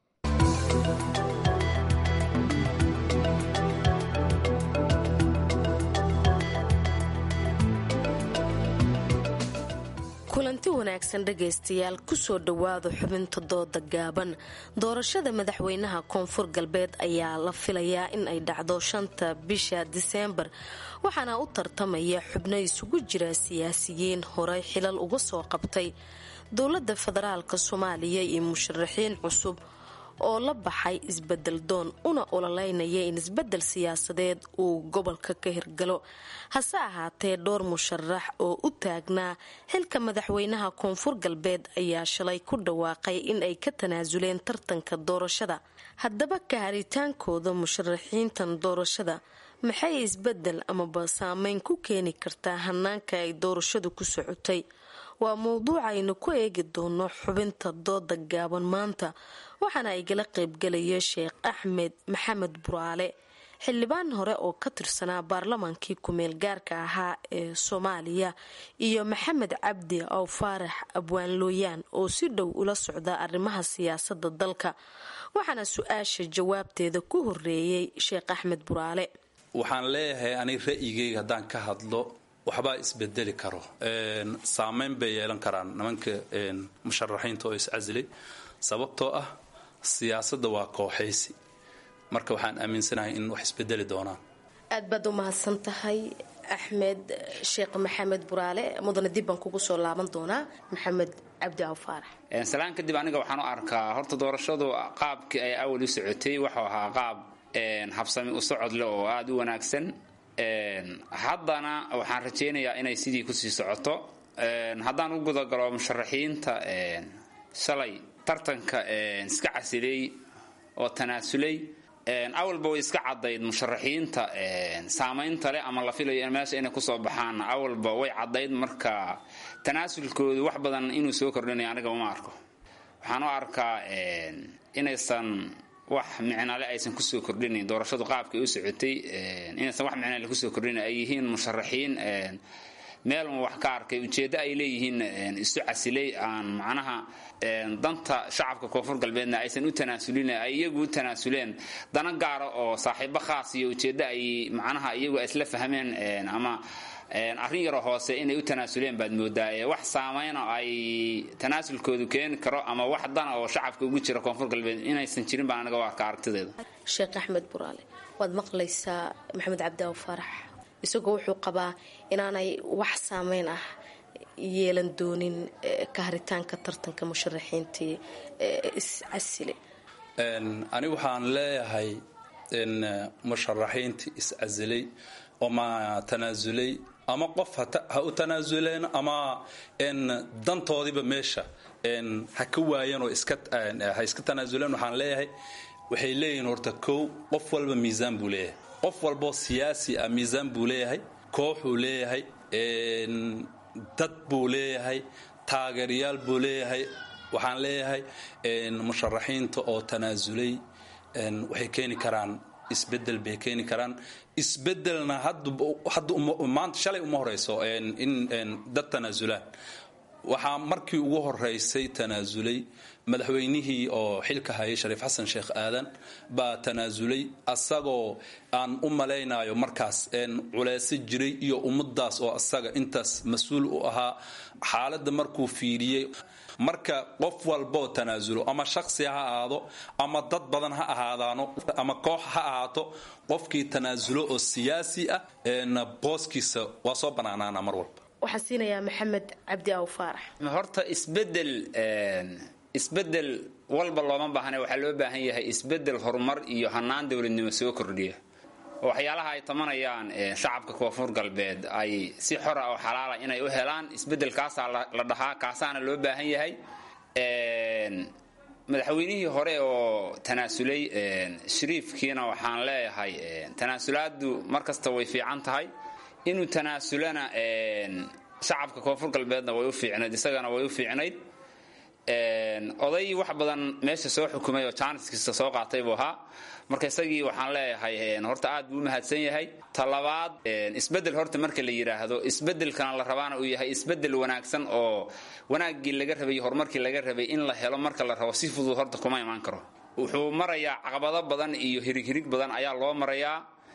kulanti wanaagsan dhegaystayaal kusoo dhowaada xubinta dooda gaaban doorashada madaxweynaha koonfur galbeed ayaa la filayaa in ay dhacdo shanta bisha diseembar waxaana u tartamaya xubno isugu jira siyaasiyiin horey xilal uga soo qabtay dowladda federaalk soomaaliya iyo musharaxiin cusub oo la baxay isbedel doon una ololeynaya in isbedel siyaasadeed uu gobolka ka hirgalo hase ahaatee dhowr musharax oo u taagnaa xilka madaxweynaha koonfur galbeed ayaa shalay ku dhawaaqay in ay ka tanaasuleen tartanka doorashada haddaba ka haritaankooda musharaxiintan doorashada maxay isbedel amaba saameyn ku keeni kartaa hanaanka ay doorashadu ku socotay waa mowduuc aynu ku eegi doono xubinta dooda gaaban maanta waxaana igala qaybgalaya sheekh axmed maxamed buraale xildhibaan hore oo ka tirsanaa baarlamaankii kumeel gaarka ahaa ee soomaaliya iyo maxamed cabdi aw faarax abwaan looyaan oo si dhow ula socda arrimaha siyaasada dalka waxaana su-aasha jawaabteeda ku horeeyey sheekh axmed buraale waxaan leeyahay aniga ra'yigayga haddaan ka hadlo waxbaa isbedeli karo saameyn bay yeelan karaan nimanka musharaxiinta oo iscasilay sababtoo ah siyaasadda waa kooxaysi marka waxaan aaminsanahay in wax isbedeli doonaan aad baad u mahadsan tahay axmed sheekh maxamed buraale mudane dib baan kugu soo laaban doonaa maxamed cabdi aw faarax salaan kadib aniga waxaan u arkaa horta doorashadu qaabkii ay awal u socotay wuxuu ahaa qaab habsami u socod leh oo aada u wanaagsan haddana waxaan rajaynayaa inay sidii kusii socoto haddaan u gudagalo musharaxiinta shalay tartanka iska casilay oo tanaasulay awalba way iska cadayd musharaxiinta saamaynta leh ama la filayo meesha inay kusoo baxaan awalba way cadayd marka tanaasulkoodu wax badan inuu soo kordhinayo aniga uma arko waxaan u arkaa inaysan wax micnale aysan kusoo kordhinayn doorashadu qaabkay u socotay inaysan wax micnale kusoo kordhinayn ay yihiin musharaxiin meel un wax ka arkay ujeeddo ay leeyihiin isu casilay aan macnaha danta shacabka koonfur galbeedna aysan u tanaasulin ay iyagu u tanaasuleen dana gaara oo saaxiibo khaas iyo ujeeddo ay macnaha iyagu isla fahmeen ama arrin yaroo hoose inay u tanaasuleen baad moodaa wax saameyno ay tanaasulkoodu keeni karo ama wax dana oo shacabka ugu jira koonfur galbeed inaysan jirin baan aniga u arka aragtideeda sheekh axmed buraale waad maqlaysaa maxamed cabdiaw faarax isagoo wuxuu qabaa inaanay wax saameyn ah yeelan doonin ka haritaanka tartanka musharaxiintii iscasile anigu waxaan leeyahay musharaxiintii iscasilay oma tanaasulay ama qof ha u tanaasuleen ama dantoodiiba meesha ha ka waayeen oo ha iska tanaasuleen waxaan leeyahay waxay leeyihiin horta kow qof walba miisaan buu leeyahay qof walboo siyaasi ah miisaan buu leeyahay kooxuu leeyahay dad buu leeyahay taageerayaal buu leeyahay waxaan leeyahay musharaxiinta oo tanaasulay waxay keeni karaan isbedel bay keeni karaan isbedelna maanta shalay uma horeyso in dad tanaasulaan waxaa markii ugu horeysay tanaasulay madaxweynihii oo xilka hayay shariif xasan sheekh aadan baa tanaasulay asagoo aan u malaynayo markaas culeyso jiray iyo ummadaas oo asaga intaas mas-uul u ahaa xaaladda markuu fiiriyey marka qof walboo tanaasulo ama shaksi ha ahaado ama dad badan ha ahaadaano ama koox ha ahaato qofkii tanaasulo oo siyaasi ah booskiisa waa soo banaanaana mar walba waxaan siinayaa maxamed cabdi aw faarax horta isbedel isbedel walba looma baahna waxaa loo baahan yahay isbedel horumar iyo hanaan dowladnimo soo kordhiya oo waxyaalaha ay tamanayaan shacabka koonfur galbeed ay si xora oo xalaala inay u helaan isbedelkaasaa la dhahaa kaasaana loo baahan yahay madaxweynihii hore oo tanaasulay shariifkiina waxaan leeyahay tanaasulaadu markasta way fiican tahay inuu tanaasulana shacabka koonfur galbeedna way u fiicnayd isagana way u fiicnayd oday wax badan meesha soo xukumay oo jaaniskiisa soo qaatay buu ahaa marka isagii waxaan leeyahay horta aad buu u mahadsan yahay talabaad isbedel horta marka la yidhaahdo isbedelkana la rabaana uu yahay isbedel wanaagsan oo wanaaggii laga rabay iyo horumarkii laga rabay in la helo marka la rabo si fudud horta kuma imaan karo wuxuu marayaa caqabado badan iyo hirighirig badan ayaa loo marayaa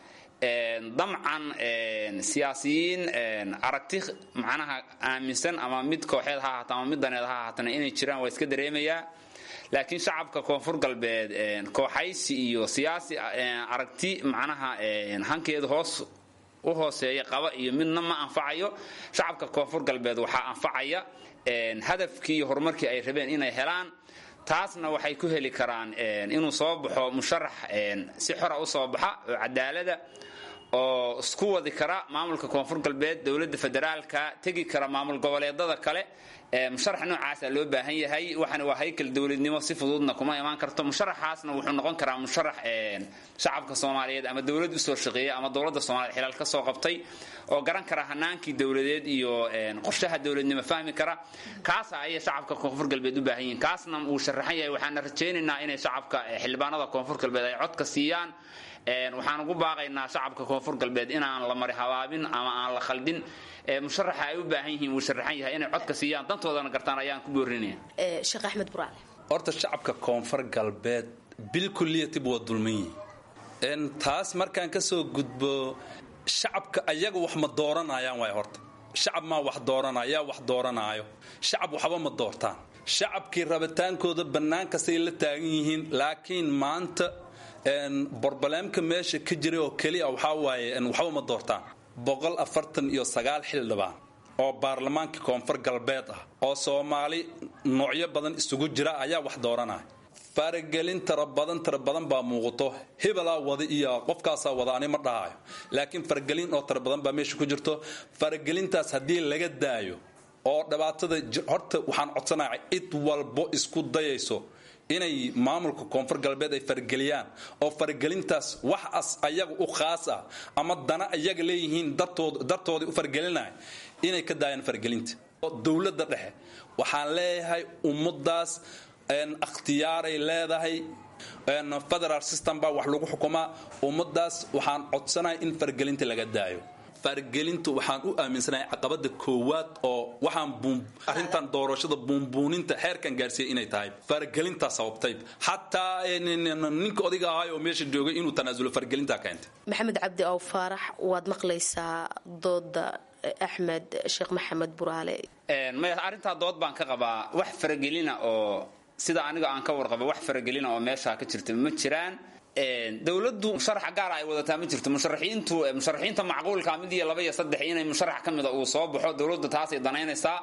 damcan siyaasiyiin aragti macnaha aaminsan ama mid kooxeed ha ahaata ama mid daneed ha ahaatana inay jiraan waa iska dareemayaa laakiin shacabka koonfur galbeed kooxaysi iyo siyaasi aragti macnaha hankeedu hoos u hooseeya qaba iyo midna ma anfacayo shacabka koonfur galbeed waxaa anfacaya hadafkii iyo horumarkii ay rabeen inay helaan taasna waxay ku heli karaan inuu soo baxo musharax si xora u soo baxa oo cadaalada oo isku wadi kara maamulka koonfur galbeed dowladda federaalka tegi kara maamul goboleedada kale musharax noocaasa loo baahan yahay waxana waa haykal dowladnimo si fududna kuma imaan karto musharaxaasna wuxuu noqon karaa musharax shacabka soomaaliyeed ama dowlad usoo shaqeeya ama dowladda soomaliyeed xilaal ka soo qabtay oo garan kara hanaankii dowladeed iyo qorshaha dowladnimo fahmi kara kaasa ayay shacabka koonfur galbeed u baahan yihiin kaasna wuu sharaxan yahay waxaana rajaynaynaa inay shacabka xildhibaanada koonfur galbeed ay codka siiyaan waxaan ugu baaqaynaa shacabka koonfur galbeed inaan la mari habaabin ama aan la khaldin musharaxa ay u baahan yihiin wuu sharaxan yahay inay codka siiyaan dantoodana gartaan ayaan ku boorinaya sheekh axmed buraale horta shacabka koonfur galbeed bil kulliyatib waa dulman yihiin taas markaan ka soo gudbo shacabka ayaga wax ma dooranayaan waay horta shacab maa wax dooranaya wax dooranaayo shacab waxba ma doortaan shacabkii rabitaankooda bannaan kastay la taagan yihiin laakiin maanta borbaleemka meesha ka jiray oo keliya waxaa waaye waxba ma doortaan boqol afartan iyo sagaal xildhibaan oo baarlamaanka koonfur galbeed ah oo soomaali noocyo badan isugu jira ayaa wax dooranaya faragelin tara badan tara badan baa muuqato hebelaa wada iyo qofkaasaa wada ani ma dhahayo laakiin faragelin oo tara badan baa meesha ku jirto faragelintaas haddii laga daayo oo dhibaatada horta waxaan codsanaya cid walbo isku dayayso inay maamulka koonfur galbeed ay farageliyaan oo faragelintaas wax as ayaga u khaas ah ama dana ayaga leeyihiin dartoodii u faragelinaya inay ka daayaan faragelinta dowladda dhexe waxaan leeyahay ummadaas akhtiyaaray leedahay federal system baa wax lagu xukumaa ummadaas waxaan codsanaya in faragelinta laga daayo fargelintu waxaan u aaminsanahay caqabada koowaad oo waxaan arrintan doorashada buunbuuninta xeerkan gaarsiiyay inay tahay fargelintaa sababtay xataa ninka odayga ahay oo meesha joogay inuu tanaasulo fargelintaa keentay maxamed cabdi ow faarax waad maqlaysaa dooda axmed sheekh maxamed buraale maya arrintaa dood baan ka qabaa wax faragelina oo sida aniga aan ka warqaba wax faragelina oo meeshaa ka jirta ma jiraan dowladdu musharax gaara ay wadataa ma jirto musharaxiintu musharaxiinta macquulka mid iyo laba iyo saddex inay musharax ka mida uu soo baxo dowladdu taasay danaynaysaa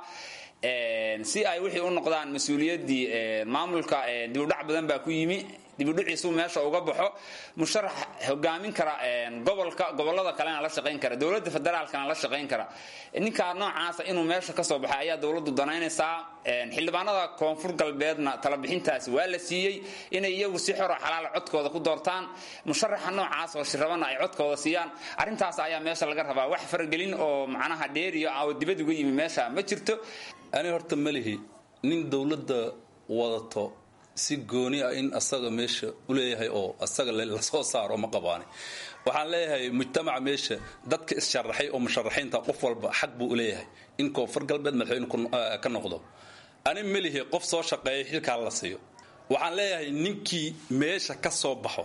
si ay wixii u noqdaan mas-uuliyaddii maamulka dibudhac badan baa ku yimi dibudhiciisu meesha uga baxo musharax hogaamin kara gobolka gobolada kalena la shaqayn kara dowladda federaalkana la shaqayn kara ninkaa noocaasa inuu meesha kasoo baxay ayaa dowladdu danaynaysaa xildhibaanada koonfur galbeedna talabixintaasi waa la siiyey inay iyagu si xoro xalaala codkooda ku doortaan musharaxa noocaas oo shirabana ay codkooda siiyaan arrintaas ayaa meesha laga rabaa wax faragelin oo macnaha dheeriyo oo dibad uga yimi meesha ma jirto ani horta malihi nin dowladda wadato si gooni ah in asaga meesha u leeyahay oo asaga lasoo saaro ma qabaani waxaan leeyahay mujtamaca meesha dadka issharaxay oo musharaxiinta qof walba xaq buu u leeyahay in koonfur galbeed madaxweyne ka noqdo ani melihi qof soo shaqeeya xilkaa la siiyo waxaan leeyahay ninkii meesha ka soo baxo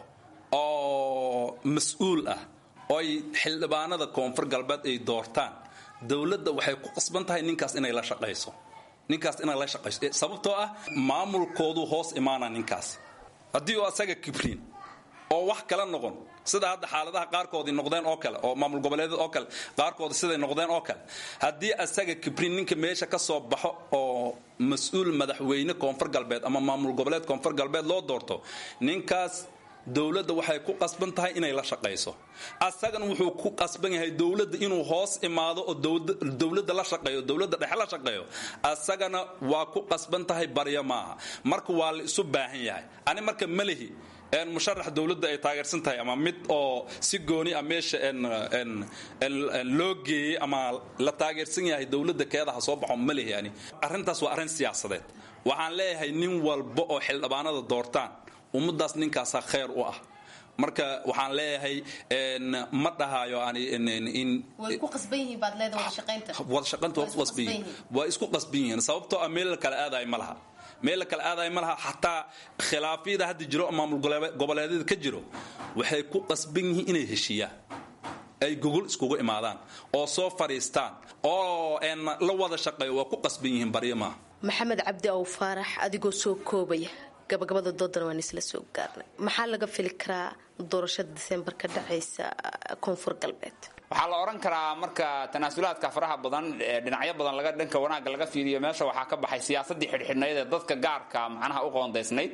oo mas-uul ah oo ay xildhibaanada koonfur galbeed ay doortaan dowladda waxay ku qasban tahay ninkaas inay la shaqayso ninkaas inay la shaqayso sababtoo ah maamulkoodu hoos imaana ninkaas haddii uu asaga kibriin oo wax kala noqon sida hadda xaaladaha qaarkoodii noqdeen oo kale oo maamul goboleedyada oo kale qaarkoodi siday noqdeen oo kale haddii asaga kibriin ninka meesha ka soo baxo oo mas-uul madaxweyne koonfur galbeed ama maamul goboleed koonfur galbeed loo doorto ninkaas dowladda waxay ku qasban tahay inay la shaqayso asagana wuxuu ku qasban yahay dowladda inuu hoos imaado oo dowladda la shaqeeyo dowladda dhexe la shaqeeyo asagana waa ku qasban tahay barya maaha marka waa la isu baahan yahay ani marka malihi musharax dowladda ay taageersan tahay ama mid oo si gooni ah meesha loo geeyey ama la taageersan yahay dowladda keedaha soo baxo malihi ani arrintaas waa arrin siyaasadeed waxaan leeyahay nin walba oo xildhibaanada doortaan ummadaas ninkaasaa khayr u ah marka waxaan leeyahay ma dhahayo wadashaqaynta waa ku qasban yihiin waa isku qasban yihiin sababtoo ah meel la kala aadayo ma laha meel la kala aadayo ma laha xataa khilaafyada hadda jiro maamul goboleedyada ka jiro waxay ku qasban yihiin inay heshiiyaan ay gogol iskugu imaadaan oo soo fadhiistaan oo la wada shaqeeyo waa ku qasban yihiin baryo maaha maxamed cabdi ow faarax adigoo soo koobaya gabagabada doodana waan isla soo gaarnay maxaa laga fili karaa doorashada disembar ka dhacaysa koonfur galbeed waxaa la odhan karaa marka tanaasulaadka faraha badan dhinacyo badan laga dhanka wanaagga laga fiiriyo meesha waxaa ka baxay siyaasadii xidhxidhnayd ee dadka gaarka macnaha u qoondaysnayd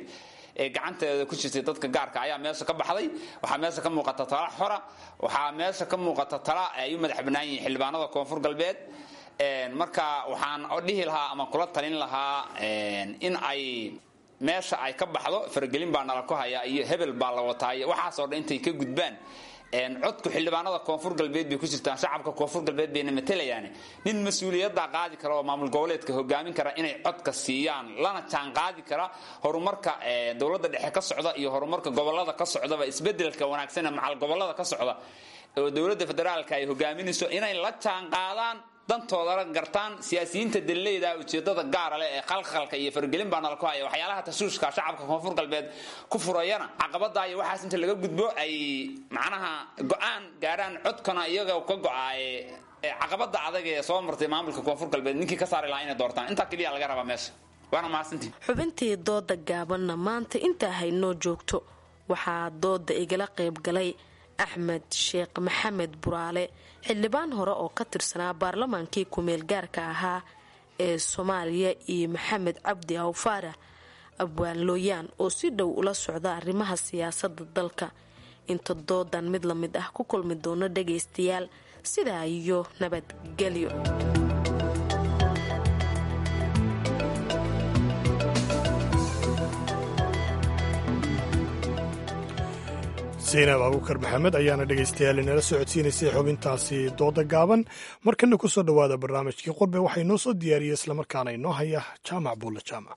ee gacanteeda ku jirtay dadka gaarka ayaa meesha ka baxday waxaa meesha ka muuqata tala xora waxaa meesha ka muuqata tala ay u madax bannaan yihiin xildhibaanada koonfur galbeed marka waxaan dhihi lahaa ama kula talin lahaa in ay meesha ay ka baxdo faragelin baa nala ku haya iyo hebel baa la wataa iyo waxaasoo dhan intay ka gudbaan codku xildhibaanada koonfur galbeed bay ku jirtaan shacabka koonfur galbeed bayna matalayaan nin mas-uuliyadda qaadi kara oo maamul goboleedka hogaamin kara inay codka siiyaan lana jaan qaadi kara horumarka dowladda dhexe ka socda iyo horumarka gobolada ka socdaba isbedelka wanaagsan ee macal gobolada ka socda oo dowladda federaalka ay hogaaminayso inay la jaan qaadaan dantoodala gartaan siyaasiyiinta dalleyda ujeedada gaara leh ee khalkhalka iyo fargelin baa nala ku haya waxyaalaha tashuushka shacabka koonfur galbeed ku furayana caqabada iyo waxaas inta laga gudbo ay macnaha go-aan gaarhaan codkana iyaga ka go-aaye caqabada adag ee soo martay maamulka koonfur galbeed ninkii ka saari lahaa inay doortaan intaa keliya laga rabaa meesha waana mahadsantii xubintii dooda gaabanna maanta intaa haynoo joogto waxaa dooda igala qayb galay axmed sheekh maxamed buraale xildhibaan hore oo ka tirsanaa baarlamaankii ku-meel gaarka ahaa ee soomaaliya iyo maxamed cabdi awfaarax abwaan looyaan oo si dhow ula socda arrimaha siyaasadda dalka inta doodan mid la mid ah ku kulmi doono dhagaystayaal sidaa iyo nabadgelyo zaynab abuukar maxamed ayaana dhegaystayaal inala socodsiinaysay xubintaasi dooda gaaban markana ku soo dhowaada barnaamijkii qurbe waxaa inoo soo diyaariyey islamarkaana inoo haya jaamac buulle jaamac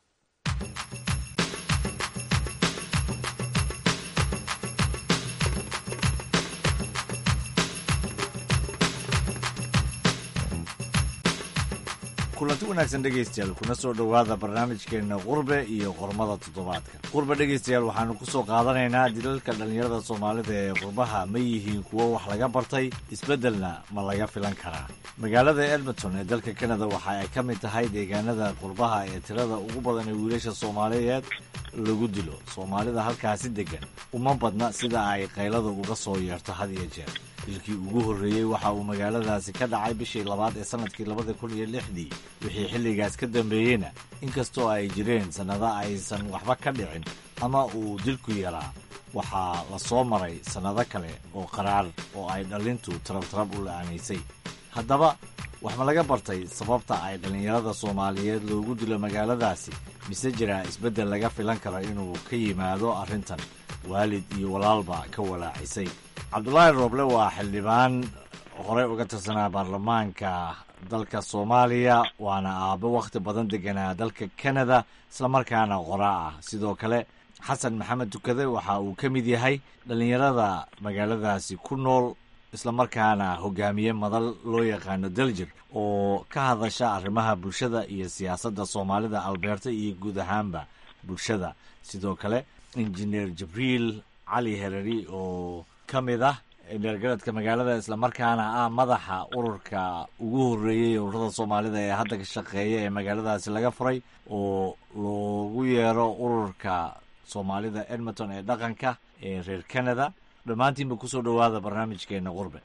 kulanti wanaagsan dhegaystayaal kuna soo dhowaada barnaamijkeenna qurbe iyo qormada toddobaadka qurbe dhegaystayaal waxaanu ku soo qaadanaynaa dilalka dhallinyarada soomaalida ee qurbaha ma yihiin kuwo wax laga bartay isbeddelna ma laga filan karaa magaalada edmonton ee dalka kanada waxa ay ka mid tahay deegaanada qurbaha ee tirada ugu badan ee wiilasha soomaaliyeed lagu dilo soomaalida halkaasi deggan uma badna sida ay qaylada uga soo yeerto had iyo jeer dilkii ugu horreeyey waxa uu magaaladaasi ka dhacay bishii labaad ee sannadkii labada kun iyo lixdii wixii xilligaas ka dambeeyeyna inkastoo ay jireen sannado aysan waxba ka dhicin ama uu dilku yaraa waxaa la soo maray sannado kale oo qaraar oo ay dhallintu tarabtarab u la'aanaysay haddaba wax ma laga bartay sababta ay dhallinyarada soomaaliyeed loogu dilo magaaladaasi mise jiraa isbeddel laga filan karo inuu ka yimaado arrintan waalid iyo walaalba ka walaacisay cabdulaahi rooble waa xildhibaan horey uga tirsanaa baarlamaanka dalka soomaaliya waana aabbo wakhti badan deganaa dalka kanada islamarkaana qoraa ah sidoo kale xasan maxamed tukade waxa uu ka mid yahay dhallinyarada magaaladaasi ku nool islamarkaana hogaamiye madal loo yaqaano daljir oo ka hadasha arrimaha bulshada iyo siyaasadda soomaalida albeerta iyo guud ahaanba bulshada sidoo kale injineer jibriil cali hereri oo ka mid ah dheergaradka magaalada islamarkaana ah madaxa ururka ugu horreeyey ururada soomaalida ee hadda ka shaqeeya ee magaaladaasi laga furay oo loogu yeero ururka soomaalida edmonton ee dhaqanka ee reer canada dhammaantiinba kusoo dhowaada barnaamijkeena qurbe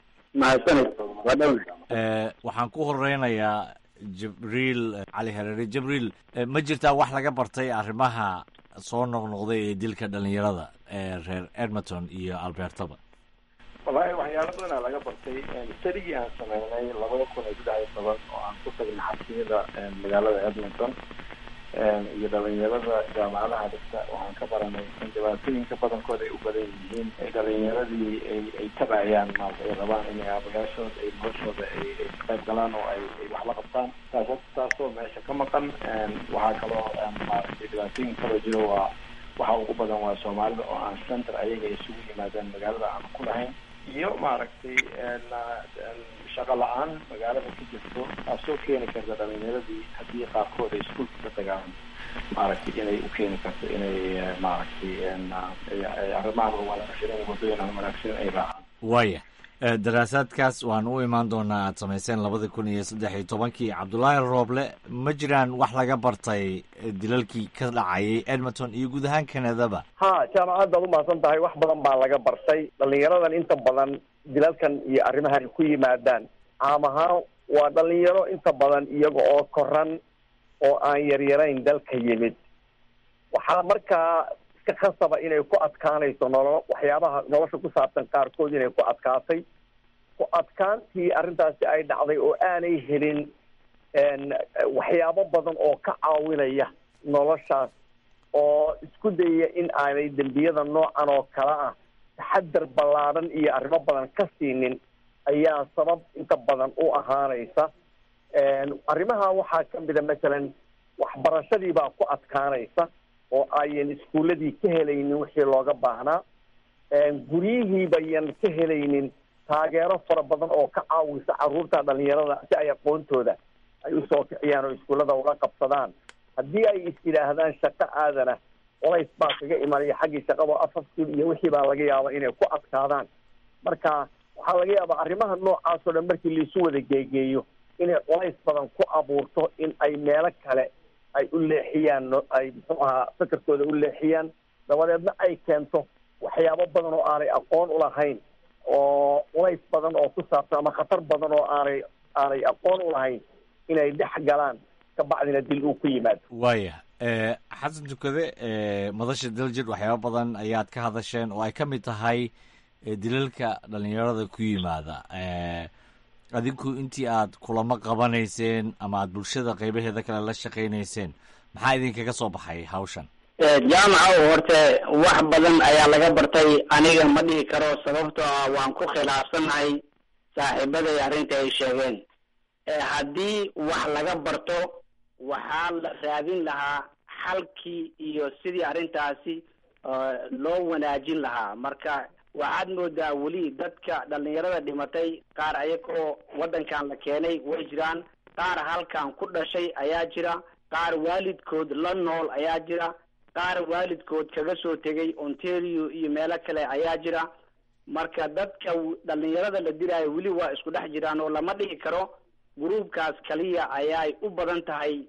waxaan ku horeynayaa jibriil cali hareere jibriil ma jirtaa wax laga bartay arrimaha soo noqnoqday ee dilka dhalinyarada ee reer edmonton iyo albertaba wallaahi waxyaalo badanaa laga bartay sarigii aan sameynay labada kun iyo saddex iyo toban oo aan ku tagnay xabsiyada magaalada edmonton iyo dhalinyarada jaamacadaha dhigta waxaan ka baranay in dhibaatooyinka badankooda ay u badan yihiin dhalinyaradii ay ay tabayaan maarata ay rabaan inay aabayaashooda ay noloshooda ay ay ka qayb galaan oo ay ay wax la qabtaan taas taasoo meesha ka maqan waxaa kaloo maaragtay dhibaatooyin kaloo jiro waa waxa ugu badan waa soomaalida oo aan center ayaga isugu yimaadaan magaalada aan ku lahayn iyo maaragtay shaqo la-aan magaalada ka jirto taasoo keeni karta dhalinyaradii haddii qaarkood ay iskuolka ka tagaan maaragtay inay u keeni karto inay maaragtay arrimahan wanaagsan wadooyin wanaagsan ay raacaan waaya daraasaadkaas waan u imaan doonaa aad samayseen labada kun iyo saddex iyo tobankii cabdulaahi rooble ma jiraan wax laga bartay dilalkii ka dhacayay edmonton iyo guud ahaan kanadaba ha jaamacad baad umahadsan tahay wax badan baa laga bartay dhalinyaradan inta badan dilalkan iyo arrimahan ku yimaadaan caam ahaan waa dhalinyaro inta badan iyaga oo koran oo aan yaryarayn dalka yimid waxaa markaa iska khasaba inay ku adkaanayso nolo waxyaabaha nolosha ku saabsan qaarkood inay ku adkaatay ku adkaantii arrintaasi ay dhacday oo aanay helin waxyaabo badan oo ka caawinaya noloshaas oo isku dayaya in aanay dembiyada noocan oo kale ah taxadar ballaaran iyo arrimo badan ka siinin ayaa sabab inta badan u ahaanaysa arrimaha waxaa ka mida masalan waxbarashadii baa ku adkaanaysa oo ayan iskuuladii ka helaynin wixii looga baahnaa guryihii bayan ka helaynin taageero fara badan oo ka caawisa caruurta dhalinyarada si ay aqoontooda ay usoo kiciyaan oo iskuullada ula qabsadaan haddii ay is yidhaahdaan shaqo aadana colays baa kaga imanaya xaggii shaqada afafkii iyo wixii baa laga yaaba inay ku adkaadaan marka waxaa laga yaabaa arrimaha noocaas oo dhan markii laisu wada geegeeyo inay colays badan ku abuurto in ay meelo kale ay u leexiyaan ay muxuu ahaa fakarkooda u leexiyaan dabadeedna ay keento waxyaabo badan oo aanay aqoon ulahayn oo culays badan oo ku saabsan ama khatar badan oo aanay aanay aqoon ulahayn inay dhex galaan kabacdina dil uu ku yimaado waaya xasan tukade madasha daljir waxyaaba badan ayaad ka hadasheen oo ay ka mid tahay dilalka dhalinyarada ku yimaada adinku intii aad kulamo qabanayseen ama aad bulshada qeybaheeda kale la shaqaynayseen maxaa idinkaga soo baxay hawshan jaamaca horte wax badan ayaa laga bartay aniga ma dhihi karo sababtoo ah waan ku khilaafsanahay saaxiibaday arrinta ay sheegeen haddii wax laga barto waxaa la raadin lahaa xalkii iyo sidii arrintaasi loo wanaajin lahaa marka waxaad moodaa weli dadka dhalinyarada dhimatay qaar ayagoo waddankan la keenay way jiraan qaar halkan ku dhashay ayaa jira qaar waalidkood la nool ayaa jira qaar waalidkood kaga soo tegay ontario iyo meelo kale ayaa jira marka dadka dhalinyarada la diraayo weli waa isku dhex jiraan oo lama dhihi karo gruubkaas kaliya ayaay u badan tahay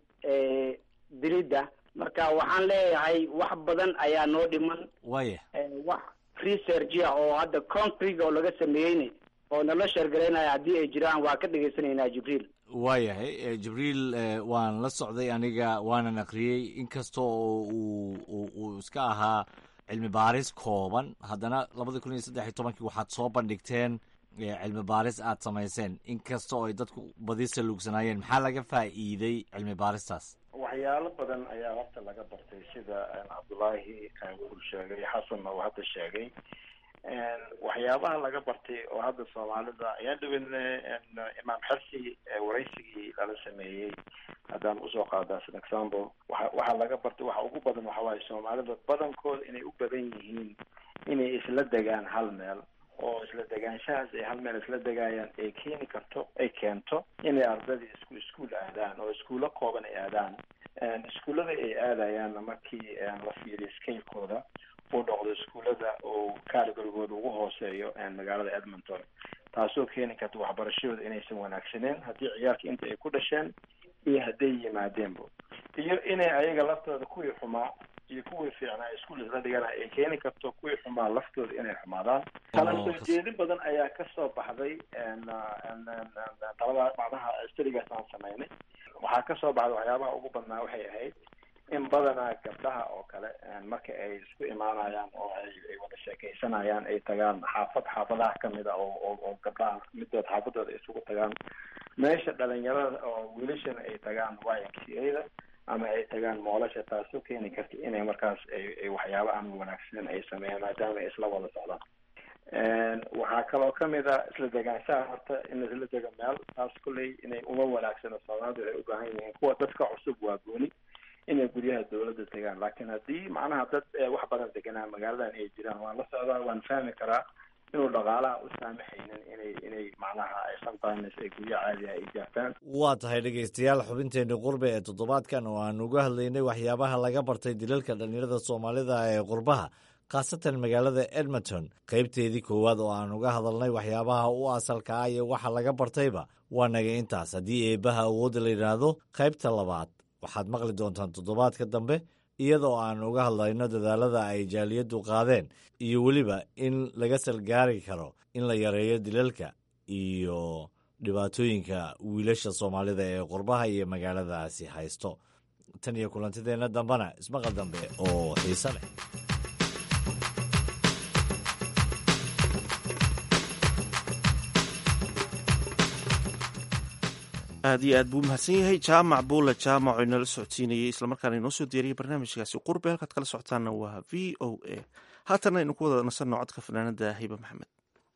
diridda marka waxaan leeyahay wax badan ayaa noo dhiman waya wax researchia oo hadda countryga oo laga sameeyeyna oo nala sheergaraynaya haddii ay jiraan waa ka dhegaysanaynaa jibriil waayahay jibriil waan la socday aniga waanan akriyey inkasta oo uu uu iska ahaa cilmi baaris kooban haddana labada kun iyo saddex iyo tobankii waxaad soo bandhigteen cilmi baaris aad samayseen inkasta oo ay dadku badi saluugsanaayeen maxaa laga faa'iiday cilmi baaristaas waxyaalo badan ayaa horta laga bartay sida cabdullaahi uu sheegay xasanna uu hadda sheegay waxyaabaha laga bartay oo hadda soomaalida ayaa dhaweyna imaam xersi waraysigii lala sameeyey haddaan usoo qaada as an example waa waxaa laga bartay waxa ugu badan waxa waaye soomaalida badankooda inay u badan yihiin inay isla degaan hal meel oo isla degaanshahaas ay hal meel isla degaayaan ay keeni karto ay keento inay ardadii isku iskuol aadaan oo iskuulo kooban ay aadaan iskuullada ay aadayaanna markii la fiiriyo scalekooda uu noqdo iskuullada oo categorygooda ugu hooseeyo magaalada edmonton taasoo keeni karta waxbarashadooda inaysan wanaagsaneen haddii ciyaalka inta ay ku dhasheen iyo hadday yimaadeenba iyo inay ayaga laftooda kuwii xumaa iyo kuwii fiicnaa iskuul isla dhigana ay keeni karto kuwii xumaa laftooda inay xumaadaan kala soo jeedin badan ayaa kasoo baxday talada macnaha studigaas aan samaynay waxaa kasoo baxday waxyaabaha ugu badnaa waxay ahayd in badanaa gabdhaha oo kale marka ay isku imaanayaan oo ay ay wada sheekaysanayaan ay tagaan xaafad xaafadaha kamid a oo oo oo gabdhaha midood xaafadooda isugu tagaan meesha dhalinyarada oo wiilashana ay tagaan y m c a da ama ay tagaan moolasha taasoo keeni karta inay markaas ay ay waxyaabo aan wanaagsanen ay sameeyaan maadaama ay isla wada socdaan waxaa kaloo kamid a isla degaanshaha horta in isla dego meel taas kulley inay uma wanaagsano soomaalidu waxay u baahan yihiin kuwa dadka cusub waa gooni inay guryaha dawladda tegaan laakiin haddii macnaha dad wax badan deganaa magaaladan ay jiraan waan la socdaa waan fahmi karaa inuu dhaqaalaha u saamaxaynin inay inay macnaha ay sometimes ay guryo caadiha ay gaartaan waa tahay dhegaystayaal xubinteenii qurbe ee toddobaadkan oo aan uga hadlaynay waxyaabaha laga bartay dilalka dhallinyarada soomaalida ee qurbaha khaasatan magaalada edmonton qaybteedii koowaad oo aan uga hadalnay waxyaabaha u asalka ah iyo waxa laga bartayba waa naga intaas haddii eebbaha awoodda la yidhaahdo qaybta labaad waxaad maqli doontaan toddobaadka dambe iyadoo aan uga hadlayno dadaalada ay jaaliyaddu qaadeen iyo weliba in laga salgaari karo in la yareeyo dilalka iyo dhibaatooyinka wiilasha soomaalida ee qurbaha iyo magaaladaasi haysto tan iyo kulantideenna dambena ismaqal dambe oo xiise leh aad iyo aad buu mahadsan yahay jaamac buula jaamac oo inala socodsiinayay islamarkaana inoo soo diyaariyay barnaamijkaasi qurbe halkaad kala socotaana waa v o a haatanna aynu ku wada nasanno codka fanaanada hiba maxamed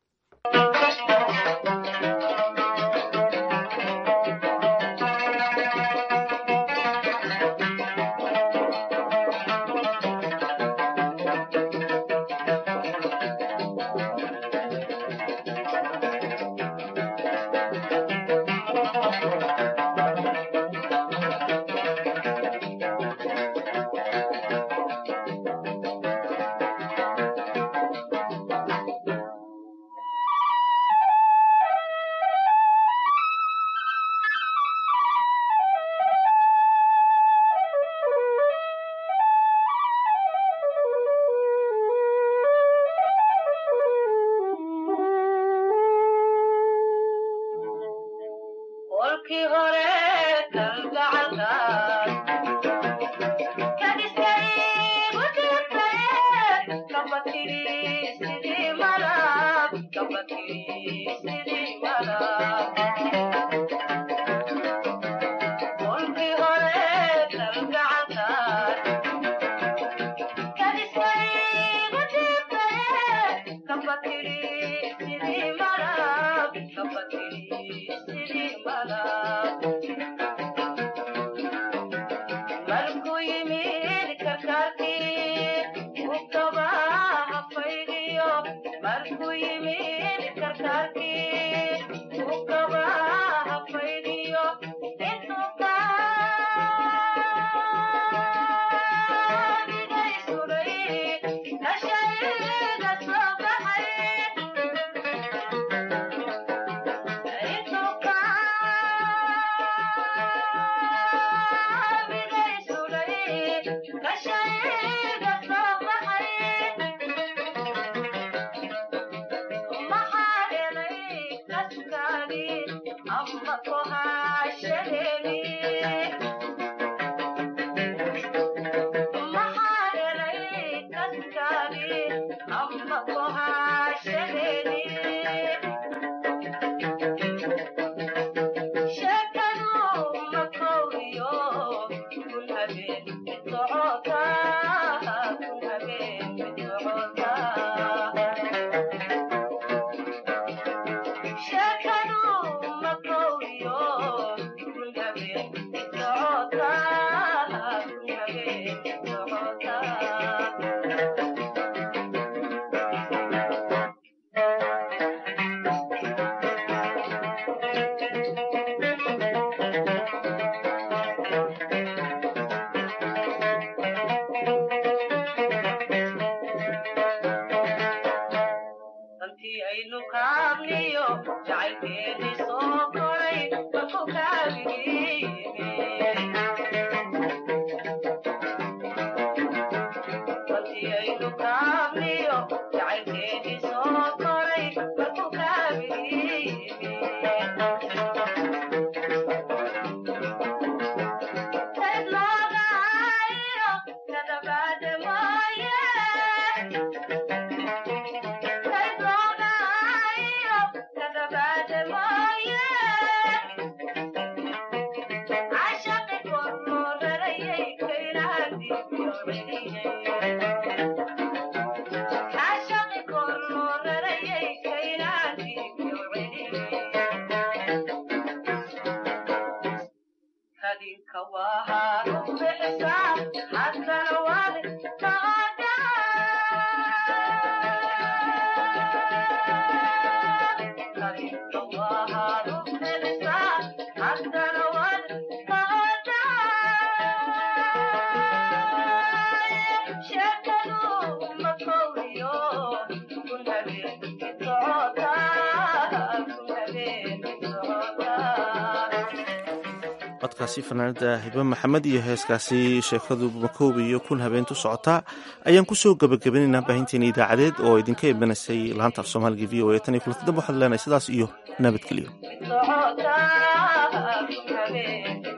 codkaasi fanaanada hibe maxamed iyo heeskaasi sheekadu makoobi iyo kun habeentu socotaa ayaan kusoo gabagabaynaynaa baahinteena idaacadeed oo idinka imanaysay laanta af soomaaliga v o a tan iyo kulanti dambe waxaad leenahay sidaas iyo nabadgelyo